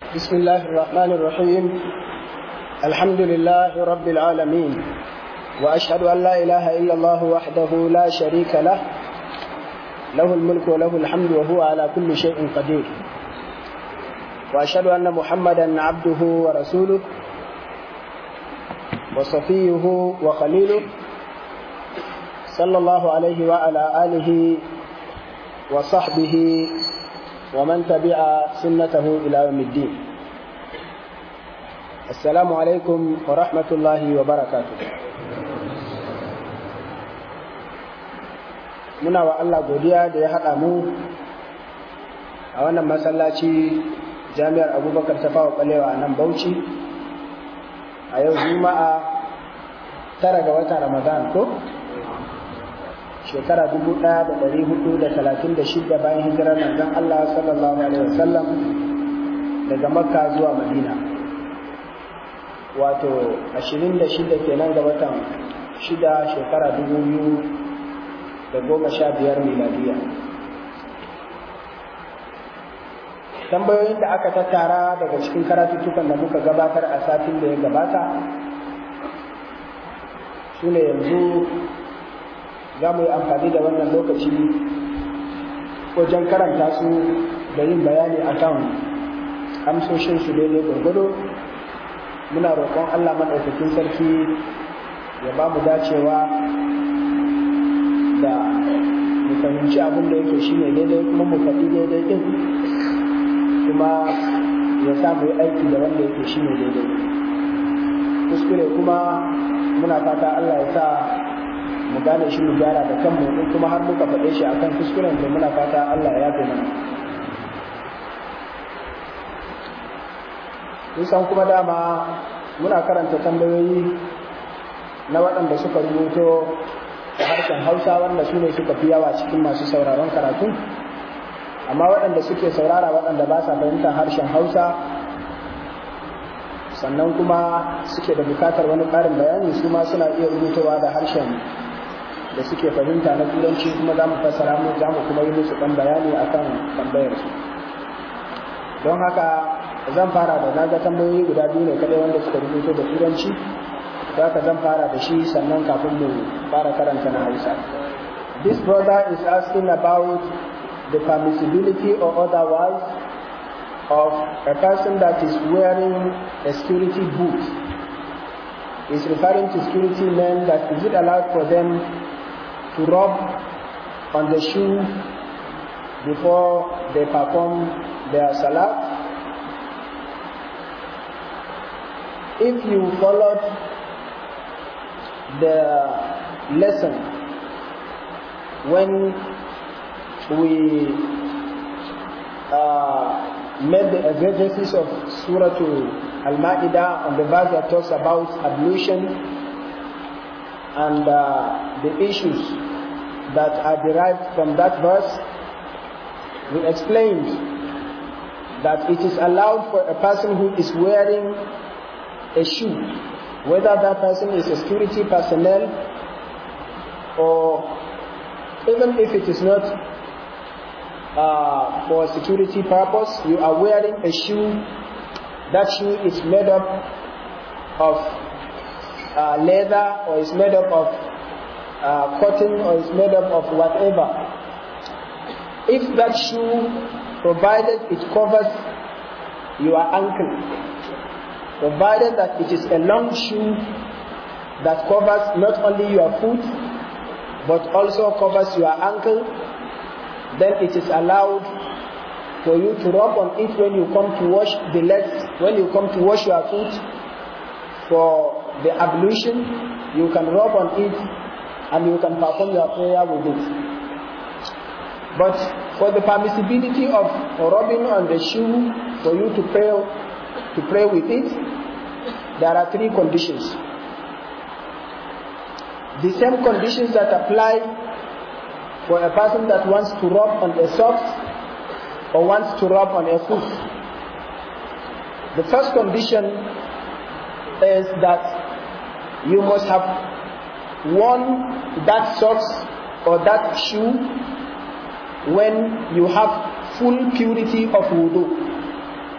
بسم الله الرحمن الرحيم الحمد لله رب العالمين وأشهد أن لا إله إلا الله وحده لا شريك له له الملك وله الحمد وهو على كل شيء قدير وأشهد أن محمدا عبده ورسوله وصفيه وخليله صلى الله عليه وعلى آله وصحبه ومن تبع سنته إلى يوم الدين السلام عليكم ورحمة الله وبركاته muna wa Allah godiya da ya haɗa mu a wannan masallaci jami'ar abubakar ta fawa ɓalewa a nan bauchi a yau juma'a tara ga watan ramadan ko shekara dubu ɗaya da ɗari hudu da talatin da shida bayan hijirar manzon Allah sallallahu alaihi wasallam daga makka zuwa madina wato ashirin da shida kenan ga watan shida shekara dubu biyu da goma sha biyar miladiya tambayoyin da aka tattara daga cikin karatuttukan da muka gabatar a satin da ya gabata su ne yanzu za mu yi amfani da wannan lokaci wajen karanta su da yin bayani a kan amsoshinsu daidai gwargwado muna roƙon allah maɗaukakin sarki ya ba mu dacewa da mu fahimci abin da yake shine daidai kuma mu faɗi daidai ɗin kuma ya sa mu yi aiki da wanda yake shine daidai kuskure kuma muna fata allah ya sa mu gane shi mu gyara da kanmu in kuma har muka faɗe shi akan kuskuren to muna fata Allah ya yafe mana san kuma dama muna karanta tambayoyi na waɗanda suka rubuto da harshen Hausa wanda su ne suka fi yawa cikin masu sauraron karatu amma waɗanda suke saurara waɗanda ba sa fahimtar harshen Hausa sannan kuma suke da bukatar wani ƙarin bayani su ma suna iya rubutowa da harshen da suke fahimta na turanci kuma za mu fassara mu za mu kuma yi musu ɗan bayani akan tambayar su don haka zan fara da naga tambayoyi guda biyu ne kadai wanda suka rubuto da turanci za ka zan fara da shi sannan kafin mu fara karanta na hausa this brother is asking about the permissibility or otherwise of a person that is wearing a security boot is referring to security men that is it allowed for them to rub on the shoe before they perform their salat. If you followed the lesson when we uh, made the exegesis of Surah Al-Ma'idah on the verse that talks about ablution and uh, the issues that are derived from that verse, we explained that it is allowed for a person who is wearing a shoe, whether that person is a security personnel or even if it is not uh, for security purpose, you are wearing a shoe, that shoe is made up of uh, leather or is made up of uh, cotton or is made up of whatever. If that shoe, provided it covers your ankle, provided that it is a long shoe that covers not only your foot but also covers your ankle, then it is allowed for you to rub on it when you come to wash the legs, when you come to wash your foot for the ablution, you can rub on it and you can perform your prayer with it. But for the permissibility of rubbing on the shoe for you to pray to pray with it, there are three conditions. The same conditions that apply for a person that wants to rub on a sock or wants to rub on a foot. The first condition is that you must have worn that socks or that shoe when you have full purity of wudu.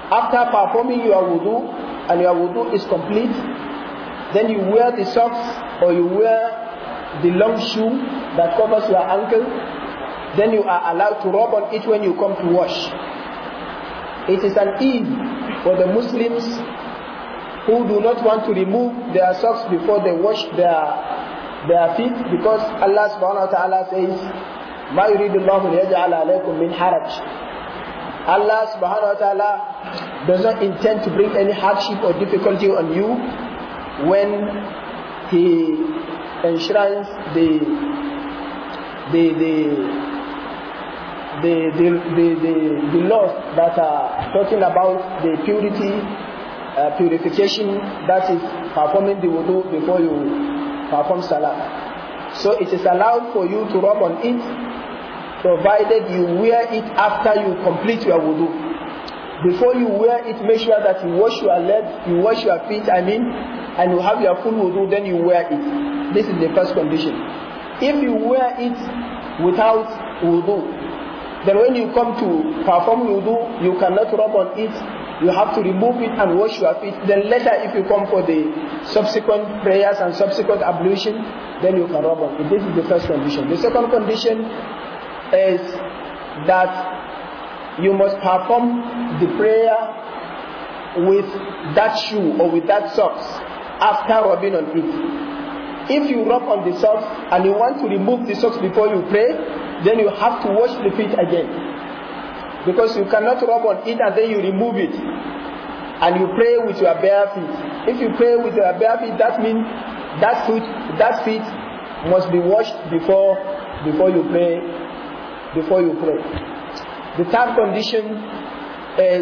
After performing your wudu and your wudu is complete, then you wear the socks or you wear the long shoe that covers your ankle. Then you are allowed to rub on it when you come to wash. It is an ease for the Muslims who do not want to remove their socks before they wash their their feet because Allah subhanahu wa ta'ala says ما يريد الله ليجعل عليكم من حرج Allah subhanahu wa ta'ala does not intend to bring any hardship or difficulty on you when He enshrines the the the the the, the, the, the laws that are talking about the purity, uh, purification that is performing the wudu before you perform salah. So it is allowed for you to rub on it provided you wear it after you complete your wudu. Before you wear it, make sure that you wash your legs, you wash your feet, I mean, and you have your full wudu, then you wear it. This is the first condition. If you wear it without wudu, then when you come to perform wudu, you cannot rub on it, you have to remove it and wash your feet. Then later, if you come for the subsequent prayers and subsequent ablution, then you can rub on it. This is the first condition. The second condition is that you must perform the prayer with that shoe or with that socks after rubbing on it. If you rub on the socks and you want to remove the socks before you pray, then you have to wash the feet again. Because you cannot rub on it and then you remove it and you pray with your bare feet. If you pray with your bare feet, that means that foot, that feet must be washed before before you pray before you pray. The third condition is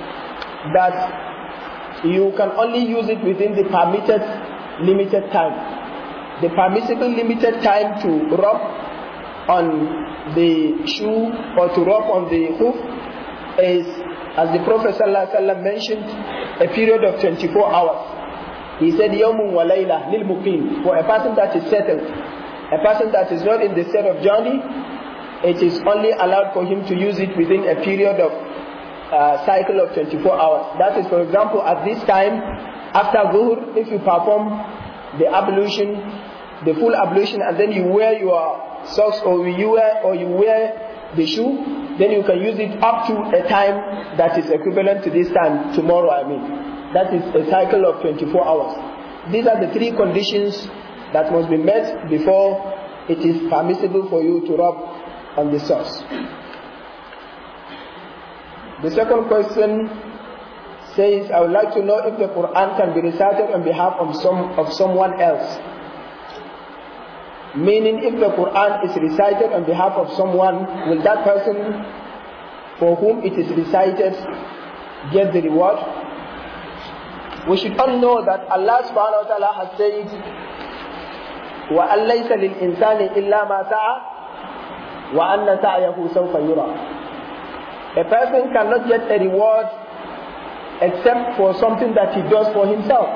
that you can only use it within the permitted limited time. The permissible limited time to rub on the shoe or to rub on the hoof is, as the Prophet ﷺ mentioned, a period of 24 hours. He said, Yawmun wa layla lil muqim. For a person that is settled, a person that is not in the state of journey, it is only allowed for him to use it within a period of uh, cycle of 24 hours. That is, for example, at this time, after Zuhr, if you perform the ablution, the full ablution, and then you wear your socks or you wear or you wear the shoe, then you can use it up to a time that is equivalent to this time tomorrow. I mean, that is a cycle of 24 hours. These are the three conditions that must be met before it is permissible for you to rub on the source. The second question says, I would like to know if the Quran can be recited on behalf of some of someone else. Meaning, if the Quran is recited on behalf of someone, will that person for whom it is recited get the reward? We should all know that Allah subhanahu wa ta'ala has said, وَأَن لَيْسَ لِلْإِنسَانِ إِلَّا مَا سَعَى وَأَنَّ سَعْيَهُ سَوْفَ يُرَى A person cannot get a reward except for something that he does for himself.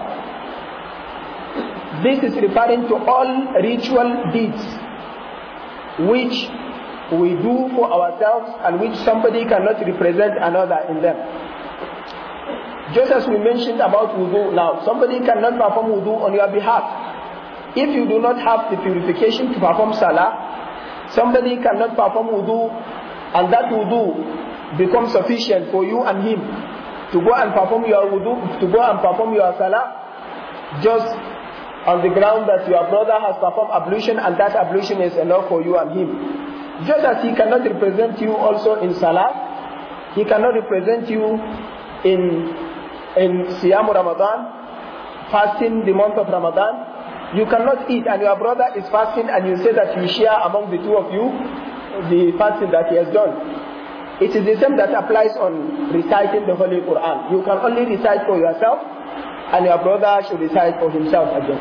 This is referring to all ritual deeds which we do for ourselves and which somebody cannot represent another in them. Just as we mentioned about wudu now, somebody cannot perform wudu on your behalf. If you do not have the purification to perform salah, somebody cannot perform wudu and that wudu becomes sufficient for you and him to go and perform your wudu, to go and perform your salah, just on the ground that your brother has performed ablution and that ablution is enough for you and him. Just as he cannot represent you also in salah, he cannot represent you in in Siyam Ramadan, fasting the month of Ramadan, you cannot eat and your brother is fasting and you say that you share among the two of you the fasting that he has done. It is the same that applies on reciting the Holy Quran. You can only recite for yourself and your brother should recite for himself again.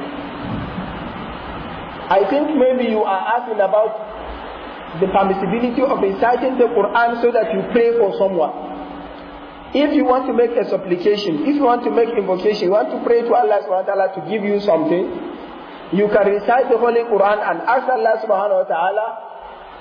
I think maybe you are asking about the permissibility of reciting the Quran so that you pray for someone. If you want to make a supplication, if you want to make invocation, you want to pray to Allah subhanahu wa ta'ala to give you something, you can recite the Holy Quran and ask Allah subhanahu wa ta'ala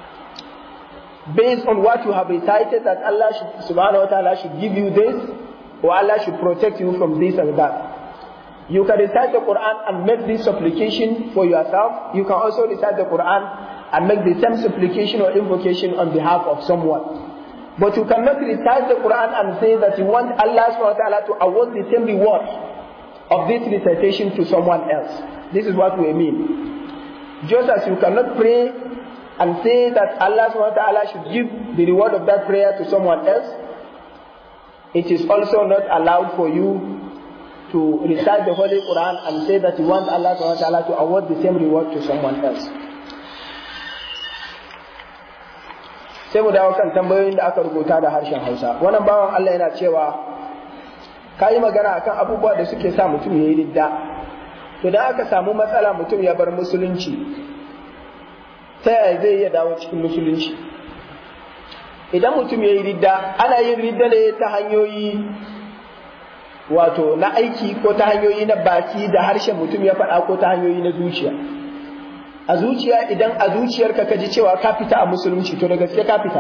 based on what you have recited that Allah should, subhanahu wa ta'ala should give you this or Allah should protect you from this and that. You can recite the Quran and make this supplication for yourself. You can also recite the Quran and make the same supplication or invocation on behalf of someone. But you cannot recite the Quran and say that you want Allah subhanahu wa ta'ala to award the same reward of this recitation to someone else. This is what we mean. Just as you cannot pray and say that Allah subhanahu wa ta'ala should give the reward of that prayer to someone else, it is also not allowed for you to recite the Holy Quran and say that you want Allah subhanahu wa ta'ala to award the same reward to someone else. Sai mu dawo kan tambayoyin da aka rubuta da harshen Hausa. Wannan bawan Allah yana cewa ka yi magana akan abubuwa da suke sa mutum ya yi ridda. To da aka samu matsala mutum ya bar musulunci, ta yaya zai iya dawo cikin musulunci? Idan mutum ya yi ridda, ana yin ridda ne ta hanyoyi wato na aiki ko ta hanyoyi na baki da harshen mutum ya faɗa ko ta hanyoyi na zuciya a zuciya idan a zuciyarka ka ji cewa ka fita a musulunci to da gaske ka fita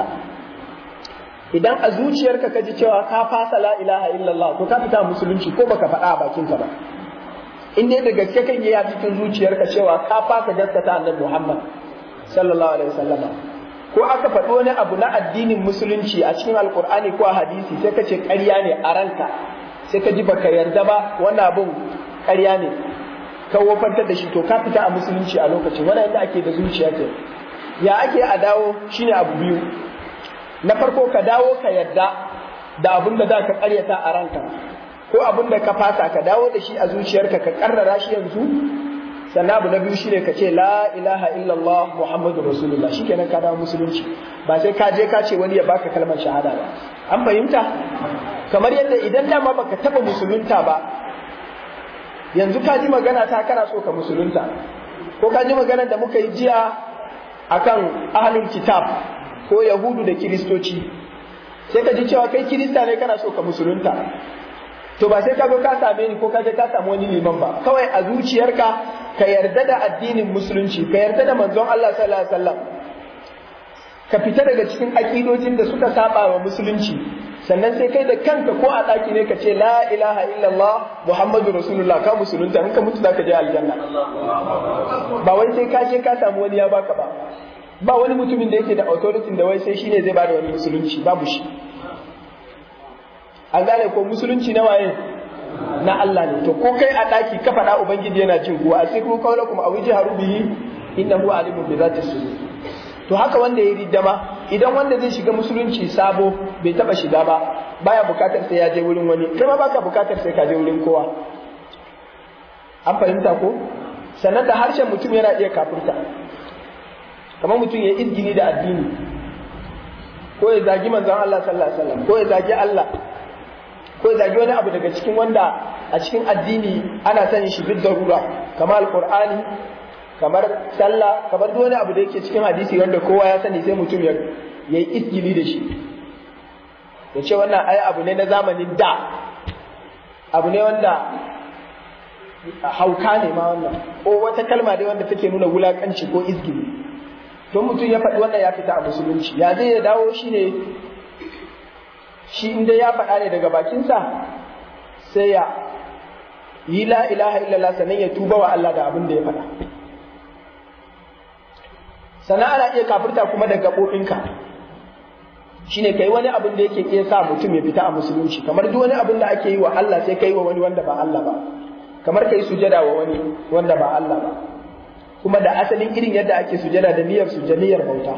idan a zuciyarka ka ji cewa ka fasa la ilaha illallah to ka fita a musulunci ko baka faɗa a bakinka ba in dai da gaske kan yi a cikin zuciyarka cewa ka fasa gaskata annabi Muhammad sallallahu alaihi wasallam ko aka faɗi wani abu na addinin musulunci a cikin alkur'ani ko a hadisi sai ka ce ƙarya ne a ranka sai ka ji baka yarda ba wannan abun ƙarya ne ka wofantar da shi to ka fita a musulunci a lokacin wannan yadda ake da zuciya ce ya ake a dawo shine abu biyu na farko ka dawo ka yarda da abin da za ka ƙaryata a ranka ko abin da ka fasa ka dawo da shi a zuciyarka ka karrara shi yanzu sannan abu na biyu shine ka ce la ilaha illallah muhammadu rasulullah shikenan ka dawo musulunci ba sai ka je ka ce wani ya baka kalmar shahada ba an fahimta kamar yadda idan dama baka taba musulunta ba yanzu ka ji magana ta kana so ka musulunta ko ka ji magana da muka yi jiya akan ahlul kitab ko yahudu da kiristoci sai ka ji cewa kai kirista ne kana so ka musulunta to ba sai ka zo ka same ni ko ka je ka samu wani liman ba kawai a zuciyarka ka yarda da addinin musulunci ka yarda da manzon Allah sallallahu alaihi wasallam ka fita daga cikin akidojin da suka saba wa musulunci sannan sai kai da kanka ko a ɗaki ne ka ce la ilaha illallah muhammadu rasulullah ka musulunta in ka mutu za ka je aljanna ba wai sai ka je ka samu wani ya baka ba ba wani mutumin da yake da authority da wai sai shine zai bada wani musulunci babu shi an gane ko musulunci na waye na Allah ne to ko kai a ɗaki ka faɗa ubangiji yana jin kuwa a sai kuma kaulakum a wuji harubihi innahu alimun bi zati sudur to haka wanda ya riddama idan wanda zai shiga musulunci sabo bai taba shiga ba baya bukatar sai ya je wurin wani kai ma baka bukatar sai ka je wurin kowa an fahimta ko sannan da harshen mutum yana iya kafirta kamar mutum ya izgini da addini ko ya zagi manzon Allah sallallahu alaihi wasallam ko ya zagi Allah ko ya zagi wani abu daga cikin wanda a cikin addini ana sanin shi bid darura kamar alqur'ani kamar sallah kamar duk wani abu da yake cikin hadisi wanda kowa ya sani sai mutum ya yi isgili da shi ya ce wannan ai abu ne na zamanin da abu ne wanda hauka ne ma wannan ko wata kalma dai wanda take nuna wulakanci ko isgili to mutum ya faɗi wannan ya fita a musulunci ya zai ya dawo shi ne shi inda ya faɗa ne daga bakinsa sai ya yi la ilaha illallah sannan ya tuba wa Allah da abin da ya faɗa sannan ana iya kafirta kuma da gaɓoɓinka shine kai wani abin da yake iya sa mutum ya fita a musulunci kamar duk wani abin da ake yi wa Allah sai kai wa wani wanda ba Allah ba kamar kai sujada wa wani wanda ba Allah ba kuma da asalin irin yadda ake sujada da niyyar sujaniyar bauta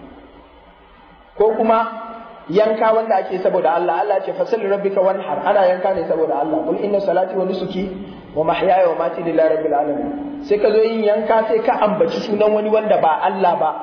ko kuma yanka wanda ake saboda Allah Allah ce fasalli rabbika wanhar ana yanka ne saboda Allah kul inna salati wa nusuki wa mahyaya wa mati lillahi rabbil alamin sai ka zo yin yanka sai ka ambaci sunan wani wanda ba Allah ba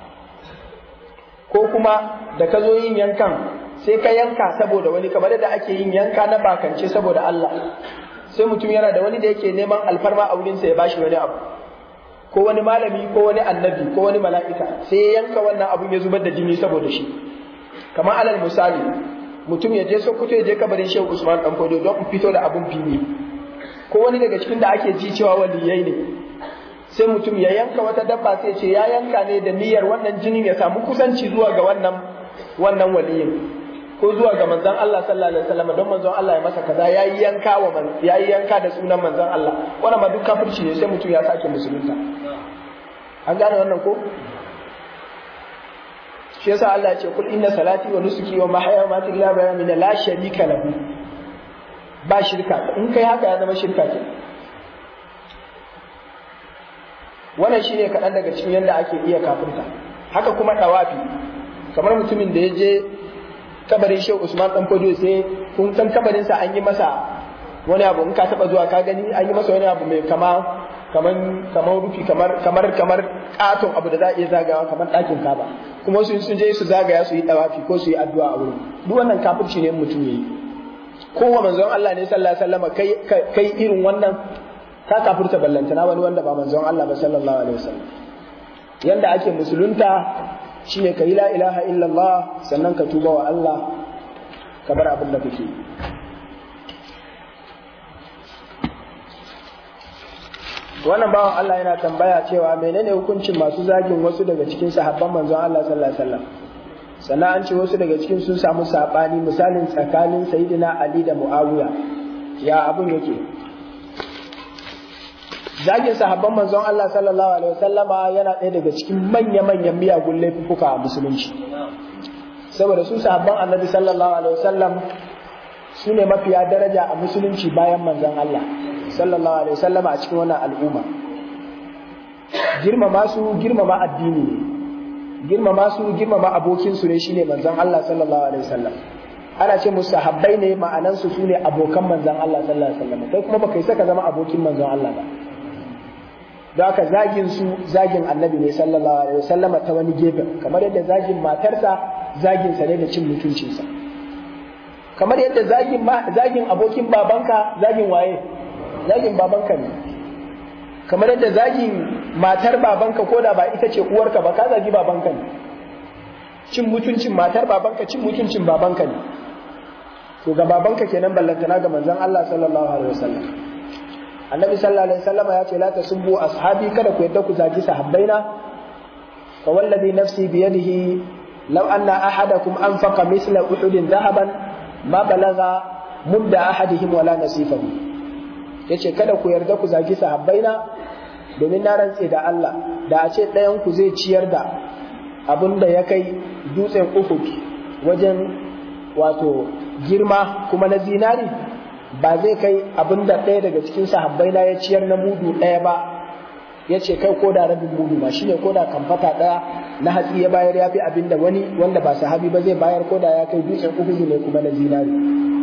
ko kuma da ka zo yin yankan sai ka yanka saboda wani kamar da ake yin yanka na bakance saboda Allah sai mutum yana da wani da yake neman alfarma a wurinsa ya bashi wani abu ko wani malami ko wani annabi ko wani mala'ika sai ya yanka wannan abun ya zubar da jini saboda shi kamar alal misali mutum ya je Sokoto ya je kabarin Shehu Usman dan Fodo don fito da abun fili ko wani daga cikin da ake ji cewa waliyai ne sai mutum ya yanka wata dabba sai ce ya yanka ne da niyyar wannan jinin ya samu kusanci zuwa ga wannan wannan waliyin ko zuwa ga manzon Allah sallallahu alaihi wasallam don manzon Allah ya masa kaza yayi yanka wa man yayi yanka da sunan manzon Allah wannan ma duk kafirci ne sai mutum ya sake musulunta an gane wannan ko shi yasa Allah ya ce kul inna salati wa nusuki wa mahyaya wa mamati lillahi min la sharika lahu ba shirka in kai haka ya zama shirka ke wannan shine kaɗan daga cikin yadda ake iya kafirta haka kuma ɗawafi kamar mutumin da ya je kabarin shehu usman dan fodo sai kun san kabarin sa an yi masa wani abu in ka taba zuwa ka gani an yi masa wani abu mai kama kaman kamar rufi kamar kamar kamar katon abu da za a iya zagawa kamar ɗakin kaba kuma su sun je su zagaya su yi ɗawafi ko su yi addu'a a wurin duk wannan kafirci ne mutum yayi kowa manzon Allah ne sallallahu alaihi wasallam kai kai irin wannan ka kafirta ballantana wani wanda ba manzon Allah ba sallallahu alaihi wasallam yanda ake musulunta shine ka yi la ilaha illallah sannan ka tuba wa Allah ka bar abin da kake wannan bawan Allah yana tambaya cewa menene hukuncin masu zagin wasu daga cikin sahabban manzon Allah sallallahu alaihi wasallam sannan an ce wasu daga cikin sun samu sabani misalin tsakanin sayyidina Ali da Muawiya ya abun yake zagin sahabban manzon Allah sallallahu alaihi wasallama yana ɗaya daga cikin manya-manyan miyagun laifuka a musulunci saboda su sahabban annabi sallallahu alaihi wasallam su ne mafiya daraja a musulunci bayan manzon Allah sallallahu alaihi wasallama a cikin wannan al'umma girmama su girmama addini ne girmama su girmama abokin su ne shine manzon Allah sallallahu alaihi wasallam ana ce musu sahabbai ne ma'anan su sune abokan manzon Allah sallallahu alaihi wasallam kai kuma baka yi saka zama abokin manzon Allah ba da haka zagin su zagin annabi ne sallallahu alaihi wasallama ta wani gefen kamar yadda zagin matarsa zagin sa ne da cin mutuncinsa kamar yadda zagin zagin abokin babanka zagin waye zagin babanka ne kamar yadda zagin matar babanka ko da ba ita ce uwarka ba ka zagi babanka ne cin mutuncin matar babanka cin mutuncin babanka ne to ga babanka kenan ballantana ga manzon Allah sallallahu alaihi wasallam annabi sallallahu alaihi wasallam ya ce la tasubbu ashabi kada ku yadda ku zagi sahabbaina fa wallazi nafsi bi yadihi law anna ahadakum anfaqa misla uhudin dhahaban ma balagha mudda ahadihim wala nasifahu yace kada ku yarda ku zagi sahabbaina domin na rantse da Allah da a ce ɗayan ku zai ciyar da abin da ya kai dutsen Uhud wajen wato girma kuma na zinari ba zai kai abin da ɗaya daga cikin sahabbai na ya ciyar na mudu ɗaya ba ya ce kai ko da rabin mudu ma shine ko da kamfata ɗaya na hatsi ya bayar ya fi abin da wani wanda ba sahabi ba zai bayar ko da ya kai dutsen uhudu ne kuma na zinari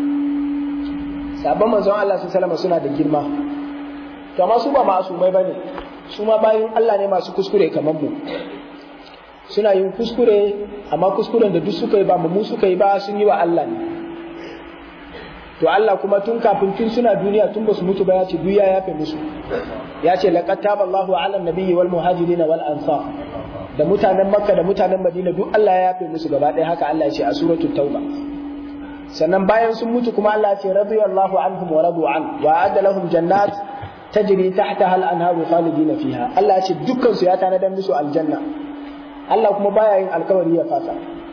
sabon manzon Allah su salama suna da girma to amma su ba ma'asumai bane su ma bayan Allah ne masu kuskure kamar mu suna yin kuskure amma kuskuren da duk suka yi ba mu suka yi ba sun yi wa Allah ne to Allah kuma tun kafin tun suna duniya tun basu mutu ba ya ce duniya ya fi musu ya ce laqad taballahu ala nabiyyi wal muhajirin wal ansar da mutanen makka da mutanen madina duk Allah ya yafe musu gaba ɗaya haka Allah ya ce a suratul tauba sannan bayan sun mutu kuma Allah ya ce radiyallahu anhum wa radu an wa adda lahum jannat tajri tahtaha al anharu khalidina fiha Allah ya ce dukkan su ya tanadar musu aljanna Allah kuma baya yin alkawari ya fasa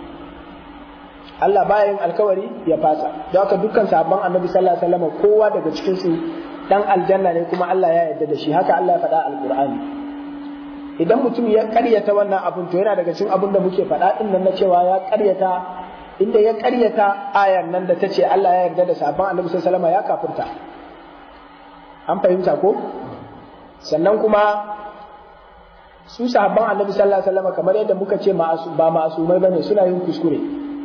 Allah baya yin alkawari ya fasa don haka dukkan sahabban annabi sallallahu alaihi wasallam kowa daga cikin su dan aljanna ne kuma Allah ya yarda da shi haka Allah ya faɗa alqur'ani idan mutum ya karyata wannan abin to yana daga cikin abin da muke faɗa din nan na cewa ya karyata inda ya karyata ayan nan da ta ce Allah ya yarda da sahabban annabi sallallahu alaihi wasallam ya kafirta an fahimta ko sannan kuma su sahabban annabi sallallahu alaihi wasallam kamar yadda muka ce ba ma'asumai bane suna yin kuskure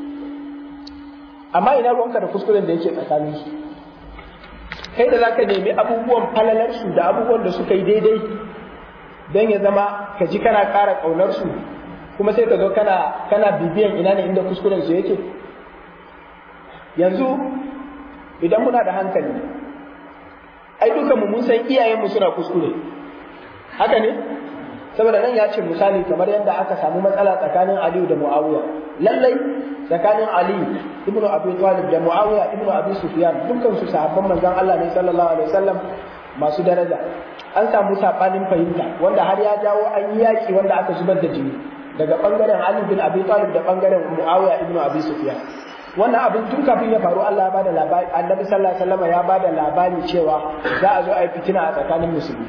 amma ina ruwanka da kuskuren da yake tsakanin su kai da zaka nemi abubuwan falalar su da abubuwan da suka yi daidai don ya zama ka ji kana ƙara ƙaunar su kuma sai ka zo kana kana bibiyan ina ne inda kuskuren su yake yanzu idan muna da hankali ai dukanmu mun san iyayenmu suna kuskure haka ne saboda nan ya ce misali kamar yadda aka samu matsala tsakanin Aliyu da Muawiya lallai tsakanin Ali ibnu Abi Talib da Muawiya ibnu Abi Sufyan dukkan su sahabban manzon Allah ne sallallahu alaihi wasallam masu daraja an samu sabanin fahimta wanda har ya jawo an yi yaki wanda aka zubar da jini daga bangaren Ali bin Abi Talib da bangaren Muawiya ibnu Abi Sufyan wannan abin tun kafin ya faru Allah ya bada labari annabi sallallahu alaihi wasallam ya bada labari cewa za a zo a yi fitina a tsakanin musulmi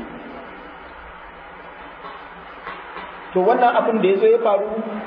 to wannan abin da ya zo ya faru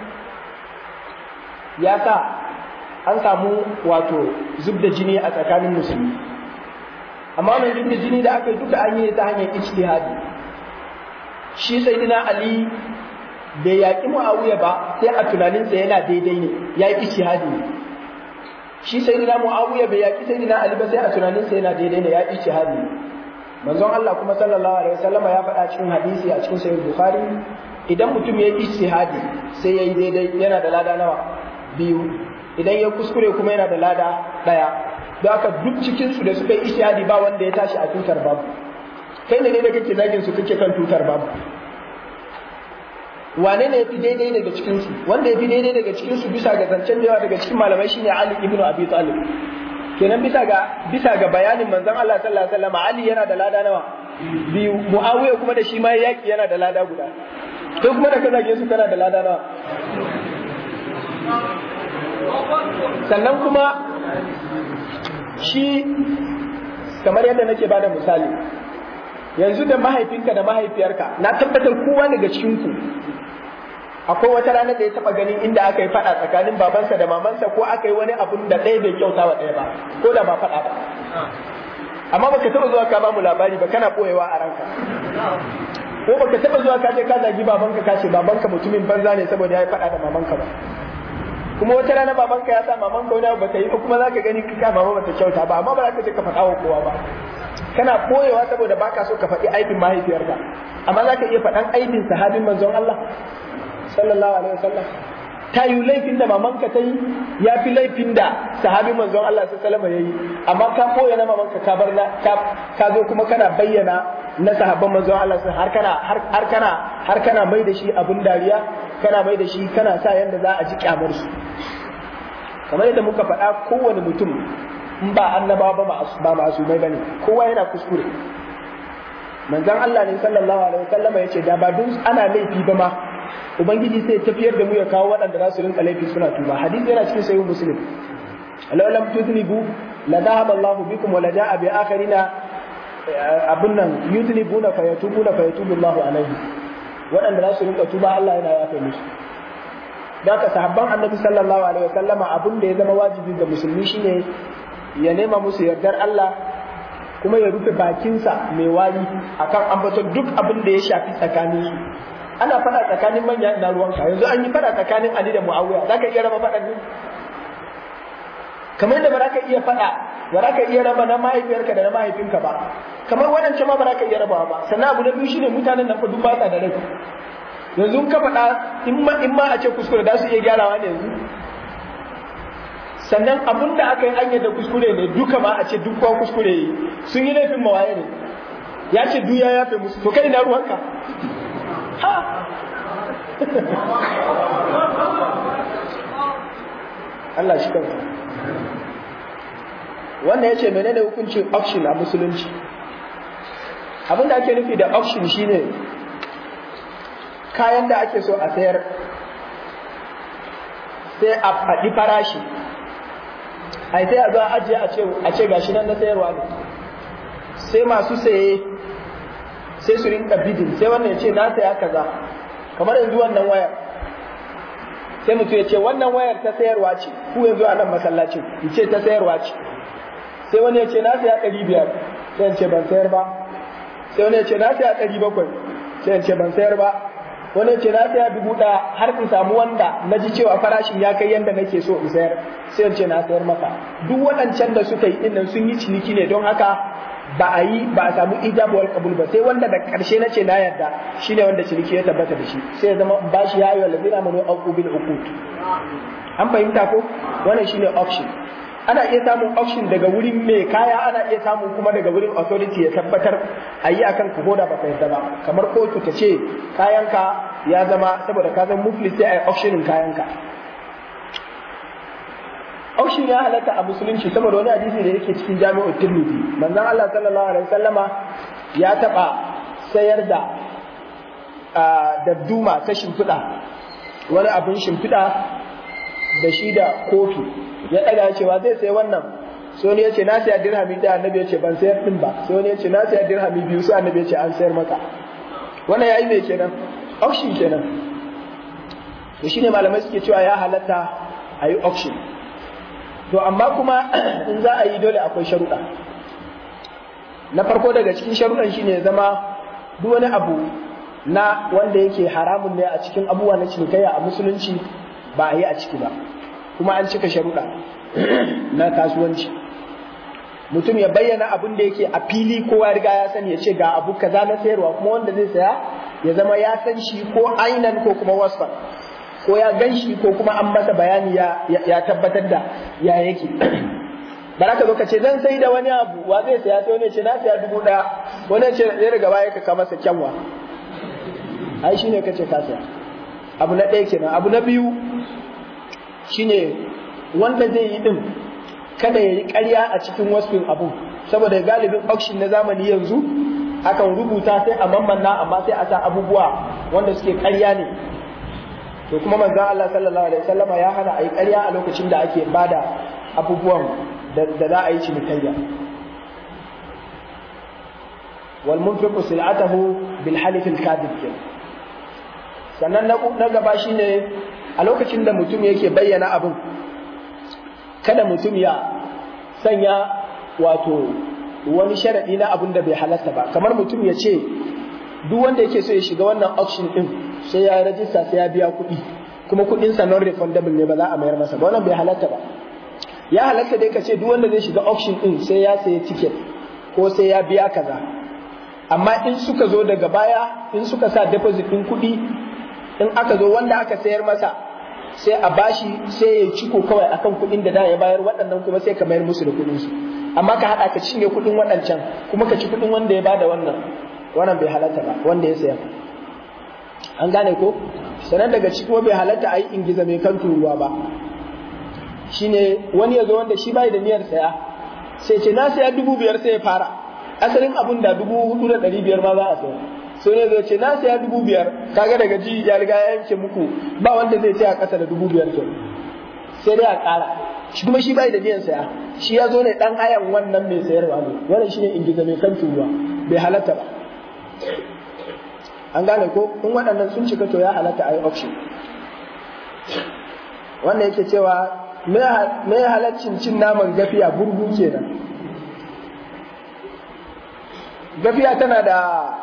ya sa an samu wato zub da jini a tsakanin musulmi amma wannan zub da jini da aka yi duka an yi ta hanyar ijtihadi shi sayyidina ali bai yaƙi muawiya ba sai a tunaninsa yana daidai ne ya yi ijtihadi ne shi sayyidina muawiya bai yaƙi sayyidina ali ba sai a tunaninsa yana daidai ne ya yi ijtihadi ne manzon Allah kuma sallallahu alaihi wasallama ya faɗa cikin hadisi a cikin sahih bukhari idan mutum ya yi ijtihadi sai ya yi daidai yana da lada nawa biyu idan ya kuskure kuma yana da lada ɗaya don haka duk cikin su da suka yi ijtihadi ba wanda ya tashi a tutar babu kai ne da kake zagin su kake kan tutar babu wane ne ya fi daidai daga cikin su wanda ya fi daidai daga cikin su bisa ga zancen da yawa daga cikin malamai shine Ali ibn Abi Talib kenan bisa ga bisa ga bayanin manzon Allah sallallahu alaihi wasallam Ali yana da lada nawa biyu Muawiya kuma da shi ma yaki yana da lada guda kai kuma da ka zage su kana da lada nawa sannan kuma shi kamar yadda nake bada misali yanzu da mahaifinka da mahaifiyarka na tabbatar kowa daga cikinku akwai wata rana da ya taba ganin inda aka yi fada tsakanin babansa da mamansa ko aka yi wani abun da ɗaya bai kyauta wa ɗaya ba ko da ba fada ba amma baka taba zuwa ka bamu labari ba kana boyewa a ranka ko baka taba zuwa ka je ka zagi babanka ka ce babanka mutumin banza ne saboda ya yi fada da mamanka ba kuma wata rana babanka ya sa mamanka wani abu bata yi kuma zaka gani ka mama bata kyauta ba amma ba za ka je ka faɗa wa kowa ba kana koyewa saboda baka so ka faɗi aibin mahaifiyarka amma za ka iya faɗan aibin sahabin manzon Allah sallallahu alaihi wasallam ta yi laifin da mamanka ta yi ya fi laifin da sahabin manzon Allah sallallahu alaihi ya yi amma ka koya na mamanka ka bar na ka zo kuma kana bayyana na sahabban manzon Allah har kana har kana har kana mai da shi abun dariya kana mai da shi kana sa yanda za a ji kyamar su kamar yadda muka faɗa kowane mutum in ba annaba ba ba masumai bane kowa yana kuskure manzon Allah ne sallallahu alaihi wasallam yace da ba dun ana laifi ba ma ubangiji sai tafiyar da mu ya kawo waɗanda za su rinka laifi suna tuba hadisi yana cikin sahih muslim law lam tudnibu la dhahaba Allah bikum wa la jaa bi akharina abun nan yudnibuna fa yatubuna fa yatubu Allah alaihi waɗanda za su rinka tuba Allah yana yafe musu da ka sahabban annabi sallallahu alaihi wasallama abun da ya zama wajibi ga musulmi shine ya nema musu yardar Allah kuma ya rufe bakinsa mai wari akan ambaton duk abin da ya shafi tsakanin su ana fada tsakanin manya na ruwanka yanzu an yi fada tsakanin Ali da Muawiya zaka iya raba fadan ne kamar da ba za ka iya fada ba za ka iya raba na mahaifiyarka da na mahaifinka ba kamar waɗancan ma ba za ka iya rabawa ba sannan abu na biyu shine mutanen nan fa duk ba sa da rai yanzu in ka faɗa in ma in ma a ce kuskure da su iya gyarawa ne yanzu sannan abin da aka yi an da kuskure ne duka ma a ce duk kowa kuskure yi sun yi laifin mawaye ne ya ce duk ya yafe musu to kai na ruwanka ha Allah shi kanka wannan ya ce menene hukuncin auction a musulunci abin da ake nufi da auction shine kayan da ake so a sayar sai a faɗi farashi ai sai a zo a ajiye a ce a ce gashi nan na sayarwa ne sai masu saye sai su rinka bidin sai wannan ya ce na saya kaza kamar yanzu wannan wayar sai mutum ya ce wannan wayar ta sayarwa ce ku yanzu a nan masallacin ya ce ta sayarwa ce sai wani ya ce na saya ɗari biyar sai ya ce ban sayar ba sai wani ya ce na saya ɗari bakwai sai ya ce ban sayar ba wani ce na saya dubu ɗaya har in samu wanda na ji cewa farashin ya kai yadda nake so in sayar sai ce na sayar maka duk waɗancan da suka yi ɗinnan sun yi ciniki ne don haka ba a yi ba a samu ijabu wal qabul ba sai wanda da ƙarshe na ce na yarda shine wanda ciniki ya tabbata da shi sai ya zama bashi ya ayyuhal ladina amanu aqu bil uqud an fahimta ko wannan shine option ana iya samun option daga wurin mai kaya ana iya samun kuma daga wurin authority ya tabbatar a yi akan ka koda ba yadda ba kamar kotu ta ce kayanka ya zama saboda ka zama muflis sai a yi auctionin kayanka auction ya halatta a musulunci saboda wani hadisi da yake cikin jami'ar tirmidhi manzon Allah sallallahu alaihi wasallama ya taba sayar da da duma ta shimfiɗa wani abin shimfiɗa da shi da kofi ya ɗaga cewa zai sai wannan sai wani ya ce na siya dirhami ɗaya annabi ya ce ban sayar ɗin ba sai wani ya ce na siya dirhami biyu sai annabi ya ce an sayar maka wannan ya yi mai kenan auction kenan to shine malamai suke cewa ya halatta a yi auction to amma kuma in za a yi dole akwai sharuɗa na farko daga cikin sharuɗan shine zama duk wani abu na wanda yake haramun ne a cikin abubuwa na cinikayya a musulunci ba a yi a ciki ba kuma an cika sharuɗa na kasuwanci mutum ya bayyana abin da yake a fili kowa riga ya sani ya ce ga abu kaza na sayarwa kuma wanda zai saya ya zama ya san shi ko ainan ko kuma wasfan ko ya gan shi ko kuma an masa bayani ya, ya, tabbatar da ya yake ba za ka zo ka ce zan sai da wani abu wa zai saya sai wani ce na saya dubu ɗaya wani ce zai daga baya ka kama masa kyanwa ai shine ka ce ka saya abu na ɗaya kenan abu na biyu shine wanda zai yi din kada ya yi ƙarya a cikin wasfin abu saboda galibin auction na zamani yanzu akan rubuta sai a mammanna amma sai a sa abubuwa wanda suke ƙarya ne to kuma manzon Allah sallallahu alaihi wasallam ya hana a yi ƙarya a lokacin da ake bada abubuwan da za a yi cinikayya wal munfiqu sil'atahu bil halif al kadhib sannan na gaba shine a lokacin da mutum yake bayyana abin kada mutum ya sanya wato wani sharaɗi na abin da bai halatta ba kamar mutum ya ce duk wanda yake so ya shiga wannan auction din sai ya rajista sai ya biya kuɗi kuma kuɗin sa non refundable ne ba za a mayar masa ba wannan bai halatta ba ya halatta dai ka ce duk wanda zai shiga auction din sai ya sayi ticket ko sai ya biya kaza amma in suka zo daga baya in suka sa deposit din kuɗi in aka zo wanda aka sayar masa sai a bashi sai ya ciko kawai akan kuɗin da da ya bayar waɗannan kuma sai ka mayar musu da kuɗin su amma ka haɗa ka cinye kuɗin waɗancan kuma ka ci kuɗin wanda ya bada wannan wannan bai halatta ba wanda ya saya an gane ko sanan daga ciki kuma bai halatta a yi ingiza mai kan turuwa ba shine wani ya zo wanda shi bai da niyyar saya sai ce na saya dubu biyar sai ya fara asalin abun da dubu hudu da ɗari biyar ma za a saya sai ne zai ce na saya dubu biyar kaga daga ji ya riga ya yanke muku ba wanda zai saya ƙasa da dubu biyar to sai dai a ƙara shi kuma shi bai da niyyar saya shi ya zo ne dan hayan wannan mai sayarwa ne wannan shine ingiza mai kan turuwa bai halatta ba an gane ko in waɗannan sun cika to ya halatta a yi auction wannan yake cewa me halaccin cin naman gafiya burgu kenan gafiya tana da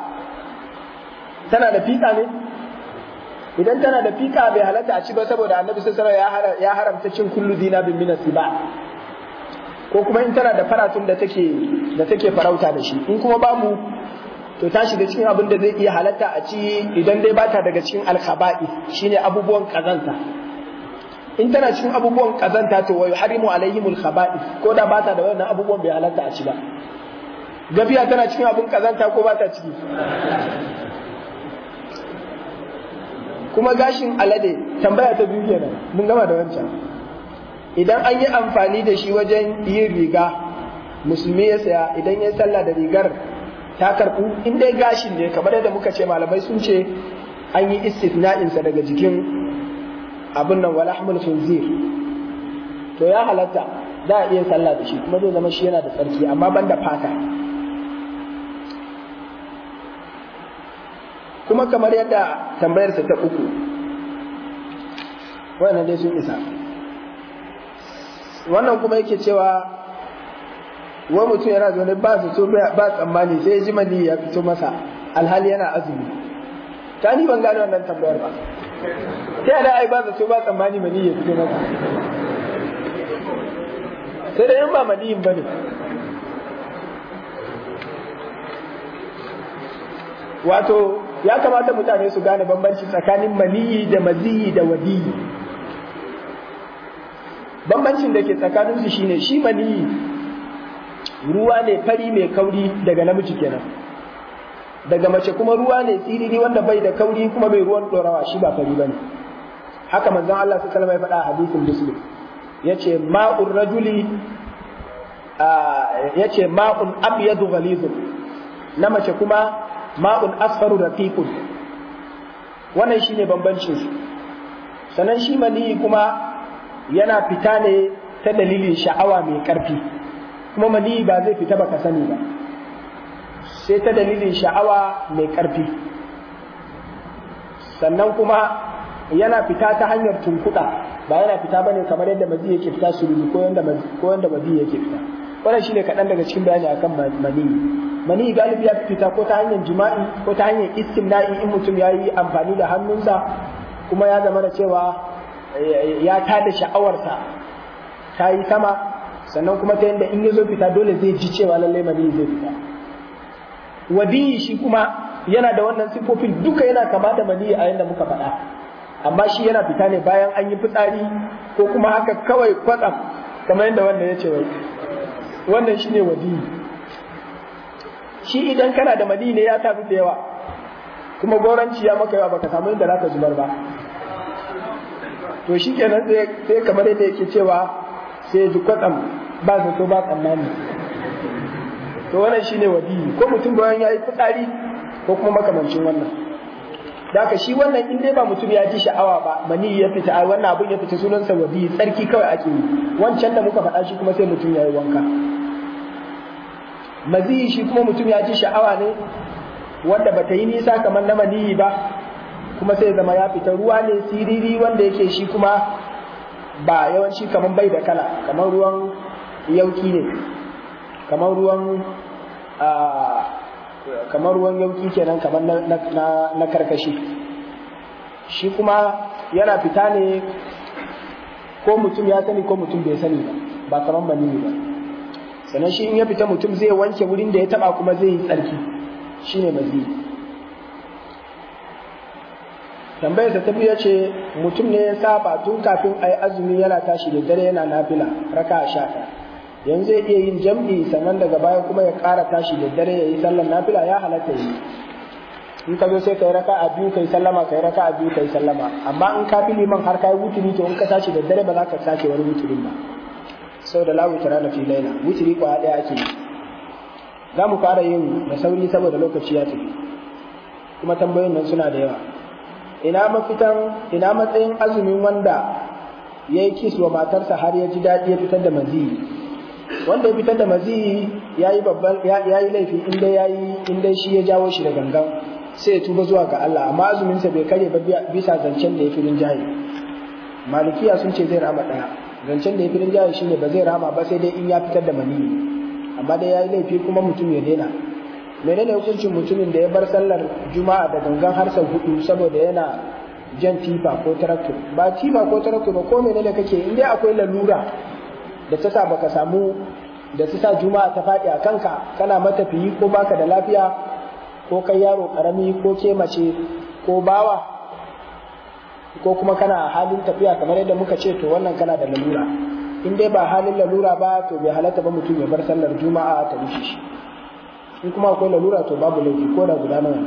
tana da fika ne idan tana da fika bai halatta a ci ba saboda annabi sallallahu alaihi ya haramta cin kullu dinabin min ba ko kuma in tana da faratun da take da take farauta da shi in kuma babu to ta shiga cikin abin da zai iya halatta a ci idan dai bata daga cikin alkhaba'i shine abubuwan kazanta in tana cikin abubuwan kazanta to wa yuharimu alaihimul khaba'i ko da bata da wannan abubuwan bai halatta a ci ba gafiya tana cikin abun kazanta ko bata ciki kuma gashin alade tambaya ta biyu kenan mun gama da wancan idan an yi amfani da shi wajen yin riga musulmi ya saya idan ya sallah da rigar ta karɓu in dai gashin ne kamar yadda muka ce malamai sun ce an yi istisna'insa daga jikin abin nan wala hamul khinzir to ya halatta za a iya sallah da shi kuma zai zama shi yana da tsarki amma ban da fata kuma kamar yadda tambayarsa ta uku wannan dai sun isa wannan kuma yake cewa wa mutum yana zaune ba su so ba tsammani sai ya ji mani ya fito masa alhali yana azumi ta ni ban gane wannan tambayar ba ta yada ai ba su so ba tsammani mani ya fito masa sai da yan ba maniyin ba ne wato ya kamata mutane su gane bambanci tsakanin maniyi da maziyi da wadiyi bambancin da ke tsakaninsu shine shi maniyi ruwa ne fari mai kauri daga namiji kenan daga mace kuma ruwa ne tsiriri wanda bai da kauri kuma bai ruwan dorawa shi ba fari bane haka manzon Allah sallallahu alaihi wasallam ya faɗa a hadisin muslim yace ma'ur rajuli yace ma'un abyadu ghalizun na mace kuma ma'un asfaru raqiqun wannan shine bambancin su sannan shi mani kuma yana fita ne ta dalilin sha'awa mai ƙarfi kuma mani ba zai fita baka sani ba sai ta dalilin sha'awa mai ƙarfi sannan kuma yana fita ta hanyar tunkuɗa ba yana fita ba ne kamar yadda mazi yake fita sururi ko yadda mazi yake fita wannan shine kaɗan daga cikin bayani akan mani mani galibi ya fita ko ta hanyar jima'i ko ta hanyar istimna'i in mutum ya yi amfani da hannunsa kuma ya zama da cewa ya tada sha'awarsa ta yi sama sannan kuma ta yadda in ya zo fita dole zai ji cewa lallai mani zai fita wadiyi shi kuma yana da wannan sifofin duka yana kama da mani a yadda muka faɗa amma shi yana fita ne bayan an yi fitsari ko kuma haka kawai kwatsam kamar yadda wannan ya ce wai wannan shi ne wadiyi shi idan kana da mani ne ya tafi da yawa kuma goranci ya maka yawa baka samu inda zaka zubar ba to shi kenan sai kamar yadda yake cewa sai ji kwatsam ba zato ba tsammani to wannan shine wadiyi ko mutum bayan yayi fitsari ko kuma makamancin wannan da haka shi wannan in dai ba mutum ya ji sha'awa ba mani ya fita a wannan abun ya fita sunansa wadiyi tsarki kawai ake yi wancan da muka faɗa shi kuma sai mutum ya yi wanka maziyi shi kuma mutum ya ji sha'awa ne wanda bata yi nisa kamar na maniyi ba kuma sai zama ya fita ruwa ne siriri wanda yake shi kuma ba yawanci kamar bai da kala kamar ruwan yauki ne kamar ruwan kamar ruwan yauki kenan kamar na karkashi shi kuma yana fita ne ko mutum ya sani ko mutum bai sani ba ba kamar maniyi ba sannan shi in ya fita mutum zai wanke wurin da ya taba kuma zai yi tsarki shine maziyi tambayar ta biyu ce mutum ne ya saba tun kafin a yi azumi yana tashi da dare yana nafila raka a sha yanzu zai iya yin jam'i sannan daga baya kuma ya ƙara tashi da dare ya yi sallar nafila ya halatta yi in ka zo sai ka yi raka a biyu ka yi sallama ka yi raka a biyu ka yi sallama amma in ka fi liman har ka yi wuturi to in ka tashi da dare ba za ka sake wani wuturin ba sau da lawu tara na fi laila wuturi kwaya ɗaya ake yi za mu fara yin da sauri saboda lokaci ya tafi kuma tambayoyin nan suna da yawa ina mafitan ina matsayin azumin wanda ya yi kis wa matarsa har ya ji daɗi ya fitar da maziyi wanda ya fitar da maziyi ya yi babban ya yi laifi inda ya yi inda shi ya jawo shi da gangan sai ya tuba zuwa ga Allah amma azuminsa bai kare ba bisa zancen da ya fi rinjaye malikiya sun ce zai rama ɗaya zancen da ya fi rinjaye shine ba zai rama ba sai dai in ya fitar da maniyi amma dai ya yi laifi kuma mutum ya daina menene hukuncin mutumin da ya bar sallar juma'a da gangan har sau hudu saboda yana jan tifa ko taraktor ba tifa ko taraktor ba ko menene kake in dai akwai lalura da ta sa baka samu da ta sa juma'a ta faɗi a kanka kana matafiyi ko baka da lafiya ko kai yaro karami ko ke mace ko bawa ko kuma kana halin tafiya kamar yadda muka ce to wannan kana da lalura in dai ba halin lalura ba to bai halatta ba mutum ya bar sallar juma'a ta rushe shi in kuma akwai lalura to babu laifi ko da guda nawa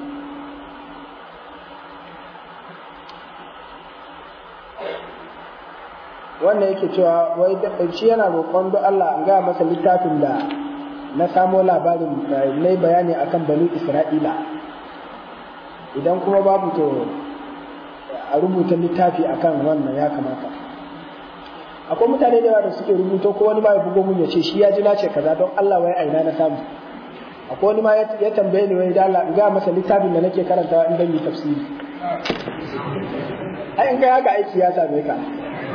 wannan yake cewa wai shi yana roƙon don Allah an gaya masa littafin da na samo labarin na bayani akan banu Isra'ila idan kuma babu to a rubuta littafi akan wannan ya kamata akwai mutane da yawa da suke rubuto ko wani ma ya bugo mun ya ce shi ya ji na ce kaza don Allah wai aina na samu akwai wani ma ya tambaye ni wai da Allah ga masa littafin da nake karantawa in dan yi tafsiri ai in ga haka aiki ya same ka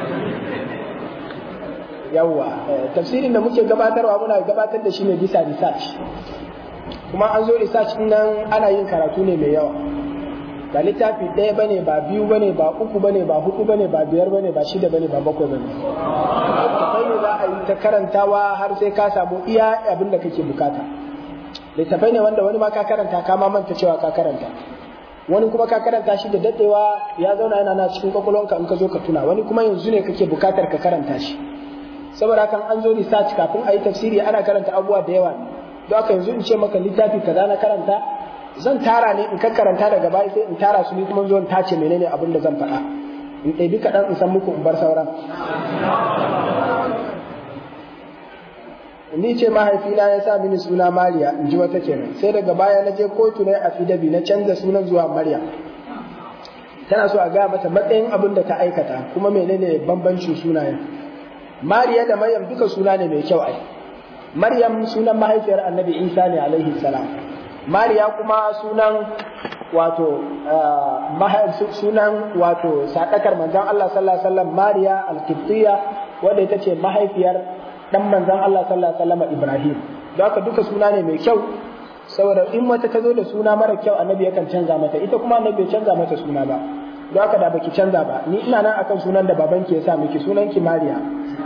yawwa tafsirin da muke gabatarwa muna gabatar da shi ne bisa research kuma an zo research din nan ana yin karatu ne mai yawa ba littafi ɗaya bane ba biyu bane ba uku bane ba hudu bane ba biyar bane ba shida bane ba bakwai bane littafai ne za a yi ta karantawa har sai ka samu iya abin da kake bukata littafai ne wanda wani ma ka karanta ka ma manta cewa ka karanta wani kuma ka karanta shi da dadewa ya zauna yana na cikin kwakwalwanka in ka zo ka tuna wani kuma yanzu ne kake bukatar ka karanta shi saboda hakan an zo research kafin a yi tafsiri ana karanta abubuwa da yawa don haka yanzu in ce maka littafi kaza na karanta zan tara ne in ka karanta daga baya sai in tara su ni kuma zo in tace menene abin da zan faɗa in ɗabi kaɗan in san muku in bar sauran ni ce mahaifina ya sa mini suna Mariya in ji wata kenan sai daga baya na je kotu na afidabi na canza sunan zuwa Maryam tana so a gaya mata matsayin abin da ta aikata kuma menene bambancin sunayen mariya da maryam duka suna ne mai kyau ai maryam sunan mahaifiyar annabi isa ne alaihi salam mariya kuma sunan wato sunan wato sadakar manzon Allah sallallahu alaihi wasallam mariya al-qibtiyya wanda ita ce mahaifiyar dan manzon Allah sallallahu alaihi wasallam ibrahim don haka duka suna ne mai kyau saboda in wata ta zo da suna mara kyau annabi yakan canza mata ita kuma annabi bai canza mata suna ba don haka da baki canza ba ni ina nan akan sunan da babanki ya sa miki sunan ki Mariya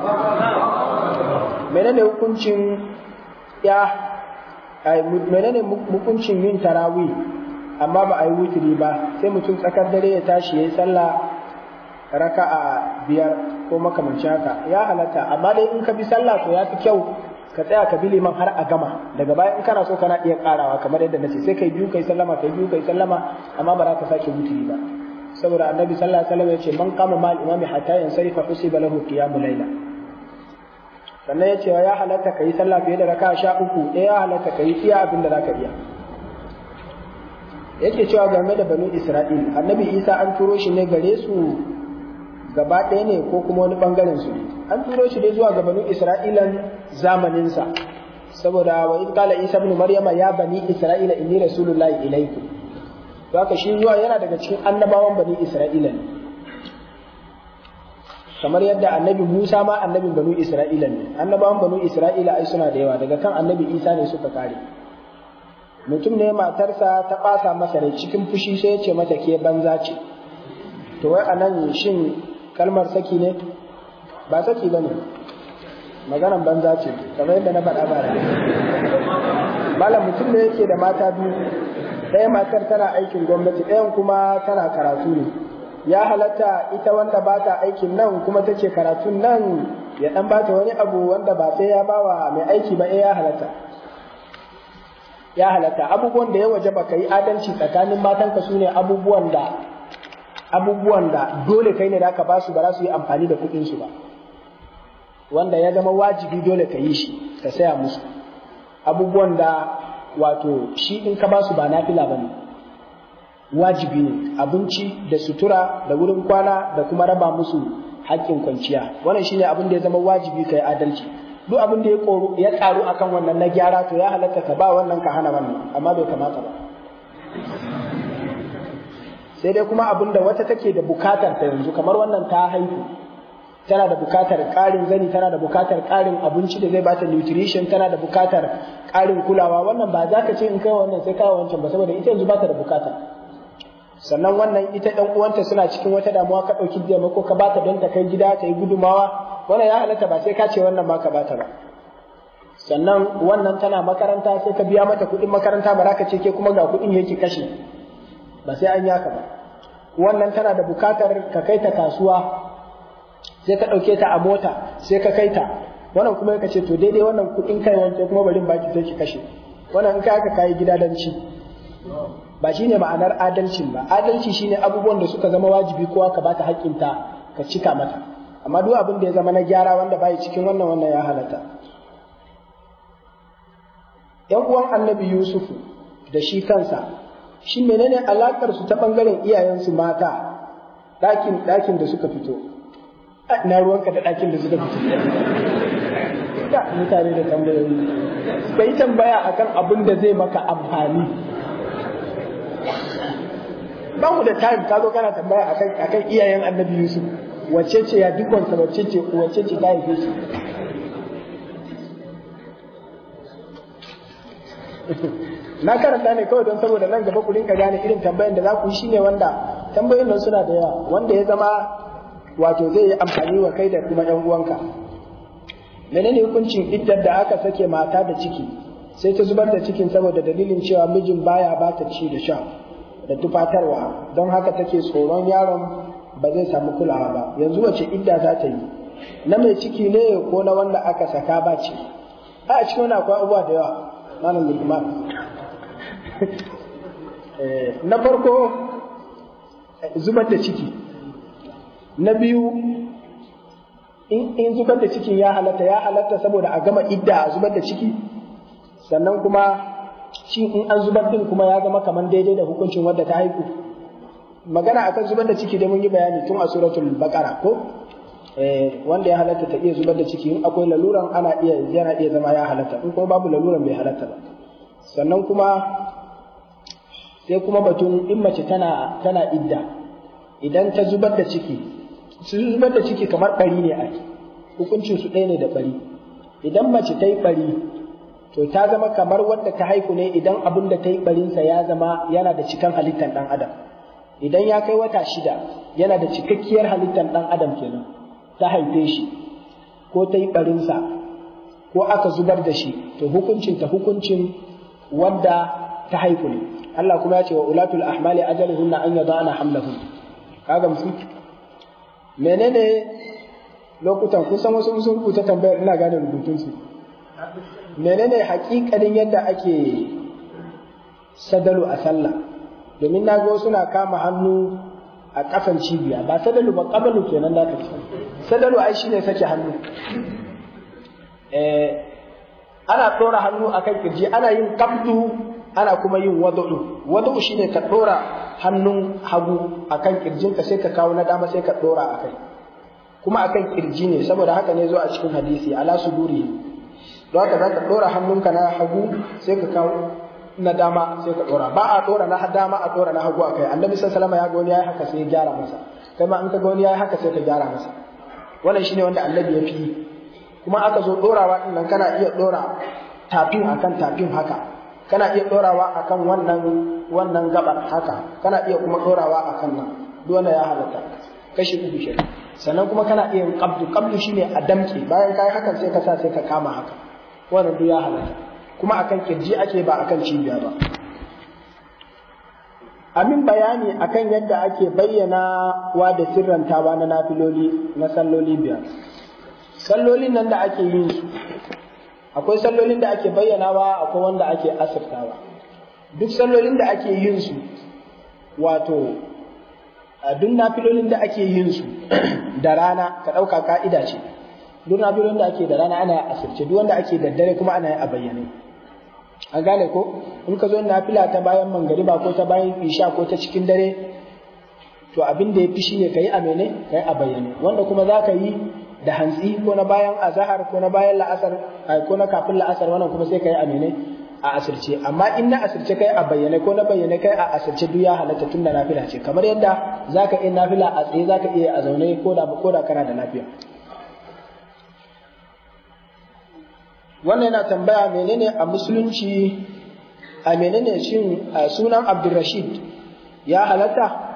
menene hukuncin ya menene hukuncin yin tarawih amma ba a yi wutiri ba sai mutum tsakar dare ya tashi ya yi sallah raka'a biyar ko makamancin haka ya halatta amma dai in ka bi sallah to ya fi kyau ka tsaya ka bi liman har a gama daga baya in kana so kana iya karawa kamar yadda nace sai kai biyu kai sallama kai biyu kai sallama amma ba za ka sake wuturi ba saboda annabi sallallahu alaihi wasallam ya ce man qama mal imami hatta yansarifa husiba lahu qiyamul layla sannan ya ce ya halatta kai sallah fiye da raka'a sha uku ɗaya ya halatta kai iya abin da zaka iya yake cewa game da banu isra'il annabi isa an turo shi ne gare su gaba ɗaya ne ko kuma wani ɓangaren su ne an turo shi dai zuwa ga banu isra'ilan zamaninsa saboda wa in qala isa ibn maryama ya bani isra'ila inni rasulullahi ilaykum to haka shi zuwa yana daga cikin annabawan bani isra'ila ne kamar yadda annabi Musa ma annabin banu isra'ila ne annabawan banu isra'ila ai suna da yawa daga kan annabi isa ne suka kare mutum ne matarsa ta ɓasa masa rai cikin fushi sai ya ce mata ke banza ce to wai anan shin kalmar saki ne ba saki ba ne maganan banza ce kamar yadda na faɗa bara malam mutum ne yake da mata biyu ɗaya matar tana aikin gwamnati ɗayan kuma tana karatu ne ya halatta ita wanda ba ta aikin nan kuma take karatun nan ya ɗan ba ta wani abu wanda ba sai ya bawa mai aiki ba ya halatta ya halatta abubuwan da ya waje ba ka yi adalci tsakanin matanka su ne abubuwan da abubuwan da dole kai ne da aka basu ba za su yi amfani da kuɗinsu ba wanda ya zama wajibi dole ka yi shi ka saya musu abubuwan da wato shi in ka basu ba nafila ba ne wajibi ne abinci da sutura da wurin kwana da kuma raba musu haƙƙin kwanciya wannan shine abin da ya zama wajibi ka yi adalci duk abin da ya ƙaru akan wannan na gyara to ya halatta ka ba wannan ka hana wannan amma bai kamata ba sai dai kuma abin da wata take da bukatar ta yanzu kamar wannan ta haihu tana da bukatar ƙarin zani tana da bukatar ƙarin abinci da zai bata nutrition tana da bukatar ƙarin kulawa wannan ba za ka ce in kai wannan sai kai wancan ba saboda ita yanzu bata da bukata sannan wannan ita ɗan uwanta suna cikin wata damuwa ka ɗauki taimako ka bata don ta kai gida ta yi gudumawa wannan ya halatta ba sai ka ce wannan ma ka bata ba sannan wannan tana makaranta sai ka biya mata kuɗin makaranta ba za ka ce ke kuma ga kuɗin yake kashe ba sai an yaka ba wannan tana da bukatar ka kai ta kasuwa sai ka ɗauke ta a mota sai ka kai ta wannan kuma ka ce to daidai wannan kuɗin kai wancan kuma bari baki sai ki kashe wannan in ka haka kayi gida dan ci ba shine ma'anar adalcin ba adalci shine abubuwan da suka zama wajibi kowa ka bata haƙƙinta ka cika mata amma duk abin da ya zama na gyara wanda bai cikin wannan wannan ya halatta yan uwan annabi yusufu da shi kansa shi menene alakar su ta bangaren iyayensu mata ɗakin ɗakin da suka fito na ruwanka da ɗakin da suka fito da mutane da tambayoyi ka yi tambaya akan abin da zai maka amfani ba mu da time ka zo kana tambaya akan akan iyayen annabi yusuf wacce ce ya dukansa wacce ce wacce ce ta haife shi na karanta ne kawai don saboda nan gaba ku rinka gane irin tambayan da za ku yi shine wanda tambayoyin nan suna da yawa wanda ya zama wato zai yi amfani wa kai da kuma yan uwanka menene hukuncin iddar da aka sake mata da ciki sai ta zubar da cikin saboda dalilin cewa mijin baya ba ta ci da sha da tufatarwa don haka take tsoron yaron ba zai samu kulawa ba yanzu wace idda za ta yi na mai ciki ne ko na wanda aka saka ba ce a cikin wani akwai abubuwa da yawa malam lukman na farko zubar da ciki na biyu in zubar da cikin ya halatta ya halatta saboda a gama idda a zubar da ciki sannan kuma shi in an zubar din kuma ya zama kamar daidai da hukuncin wadda ta haihu magana akan zubar da ciki da mun yi bayani tun a suratul baqara ko eh wanda ya halatta ta iya zubar da ciki in akwai laluran ana iya yana iya zama ya halatta in kuma babu laluran bai halatta ba sannan kuma sai kuma batun in mace tana tana idda idan ta zubar da ciki su zubar da ciki kamar bari ne a hukuncin su ɗaya ne da bari idan mace ta yi bari to ta zama kamar wadda ta haihu ne idan abin da ta yi barinsa ya zama yana da cikan halittar ɗan adam idan ya kai wata shida yana da cikakkiyar halittar ɗan adam kenan ta haife shi ko ta yi barinsa ko aka zubar da shi to hukuncin ta hukuncin wadda ta haihu ne Allah kuma ya ce wa ulatul ahmali ajaluhunna an yadana hamlahun kaga musu menene lokutan kusan wasu sun rubuta tambayar ina gane rubutunsu menene hakikalin yadda ake sadalu a sallah domin na ga suna kama hannu a kafan cibiya ba sadalu ba kabalu kenan da ce sadalu ai shine sake hannu eh ana ɗora hannu akan kirji ana yin kabdu ana kuma yin wadu'u wadu'u shine ka ɗora hannun hagu akan kirjinka sai ka kawo na dama sai ka ɗora akai kuma akan kirji ne saboda haka ne zo a cikin hadisi ala suduri don haka zaka ɗora hannunka na hagu sai ka kawo na dama sai ka ɗora ba a ɗora na dama a ɗora na hagu akai annabi sallallahu alaihi wasallam ya ga wani yayi haka sai ya gyara masa kai ma in ka ga wani yayi haka sai ka gyara masa wannan shine wanda annabi ya fi kuma aka zo ɗorawa ɗin nan kana iya ɗora tafin akan tafin haka kana iya ɗorawa akan wannan wannan gabar haka kana iya kuma ɗorawa akan nan duk wanda ya halatta kashi uku shi sannan kuma kana iya yin qabdu qabdu shine a damke bayan kai hakan sai ka sa sai ka kama haka wannan duk ya halatta kuma akan kirji ake ba akan cibiya ba amin bayani akan yadda ake bayyana wa da sirrantawa na nafiloli na salloli biyar sallolin nan da ake yin su akwai sallolin da ake bayyanawa akwai wanda ake asirtawa duk sallolin da ake yin su wato duk nafilolin da ake yin su da rana ka ɗauka ka'ida ce duk nafilolin da ake da rana ana asirce duk wanda ake da dare kuma ana yi a bayyane an gane ko in ka zo nafila ta bayan mangariba ko ta bayan isha ko ta cikin dare to abin da ya fi shine ka yi a mene ka yi a bayyane wanda kuma za ka yi da hantsi ko na bayan azahar ko na bayan la'asar ko na kafin la'asar wannan kuma sai ka yi a mene a asirce amma in na asirce kai a bayyane ko na bayyane kai a asirce duk ya halatta tun da nafila ce kamar yadda zaka iya nafila a tsaye zaka iya a zaune ko da ko da kana da lafiya wannan yana tambaya menene a musulunci a menene shin sunan Abdulrashid ya halatta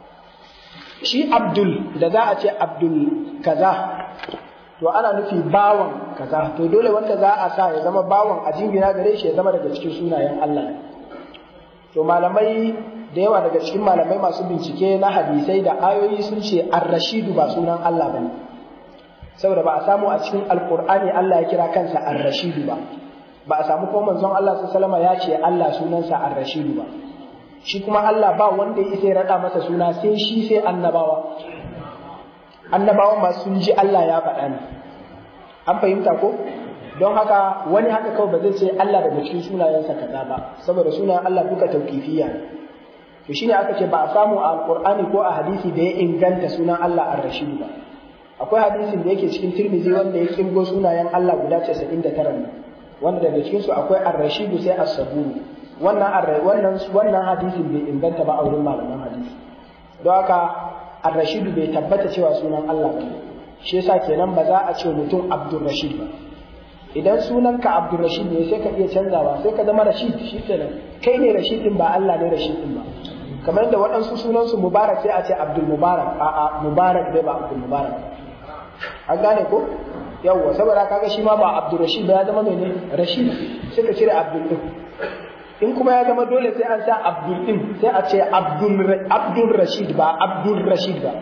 shi Abdul da za a ce Abdul kaza to ana nufi bawan kaza to dole wanda za a sa ya zama bawan a jingina gare shi ya zama daga cikin sunayen Allah to malamai da yawa daga cikin malamai masu bincike na hadisai da ayoyi sun ce ar-rashidu ba sunan Allah bane saboda ba a samu a cikin alqur'ani Allah ya kira kansa ar-rashidu ba ba a samu ko manzon Allah sallallahu alaihi ya ce Allah sunansa ar-rashidu ba shi kuma Allah ba wanda ya isa ya rada masa suna sai shi sai annabawa annabawan ma sun ji Allah ya faɗa ne an fahimta ko don haka wani haka kawai ba zai ce Allah daga cikin sunayensa kaza ba saboda sunayen Allah duka tauqifiyya ne to shine aka ce ba a samu a alqur'ani ko a hadisi da ya inganta sunan Allah ar-rashid ba akwai hadisin da yake cikin Tirmidhi wanda ya kirgo sunayen Allah guda 99 ne wanda daga cikin su akwai ar-rashid sai as-sabur wannan wannan wannan hadisin bai inganta ba a wurin malaman hadisi don haka Ar-Rashid bai tabbata cewa sunan Allah ba shi yasa kenan ba za a ce mutum Abdul Rashid ba idan sunanka Abdul Rashid ne sai ka iya canzawa sai ka zama Rashid shi kenan kai ne Rashid din ba Allah ne Rashid din ba kamar yadda waɗansu sunan su Mubarak sai a ce Abdul Mubarak a a Mubarak dai ba Abdul Mubarak an gane ko yawwa saboda kaga shi ma ba Abdul Rashid ba ya zama ne Rashid sai ka cire Abdul din in kuma ya zama dole sai an sa abdul din sai a ce abdul rashid ba abdul rashid ba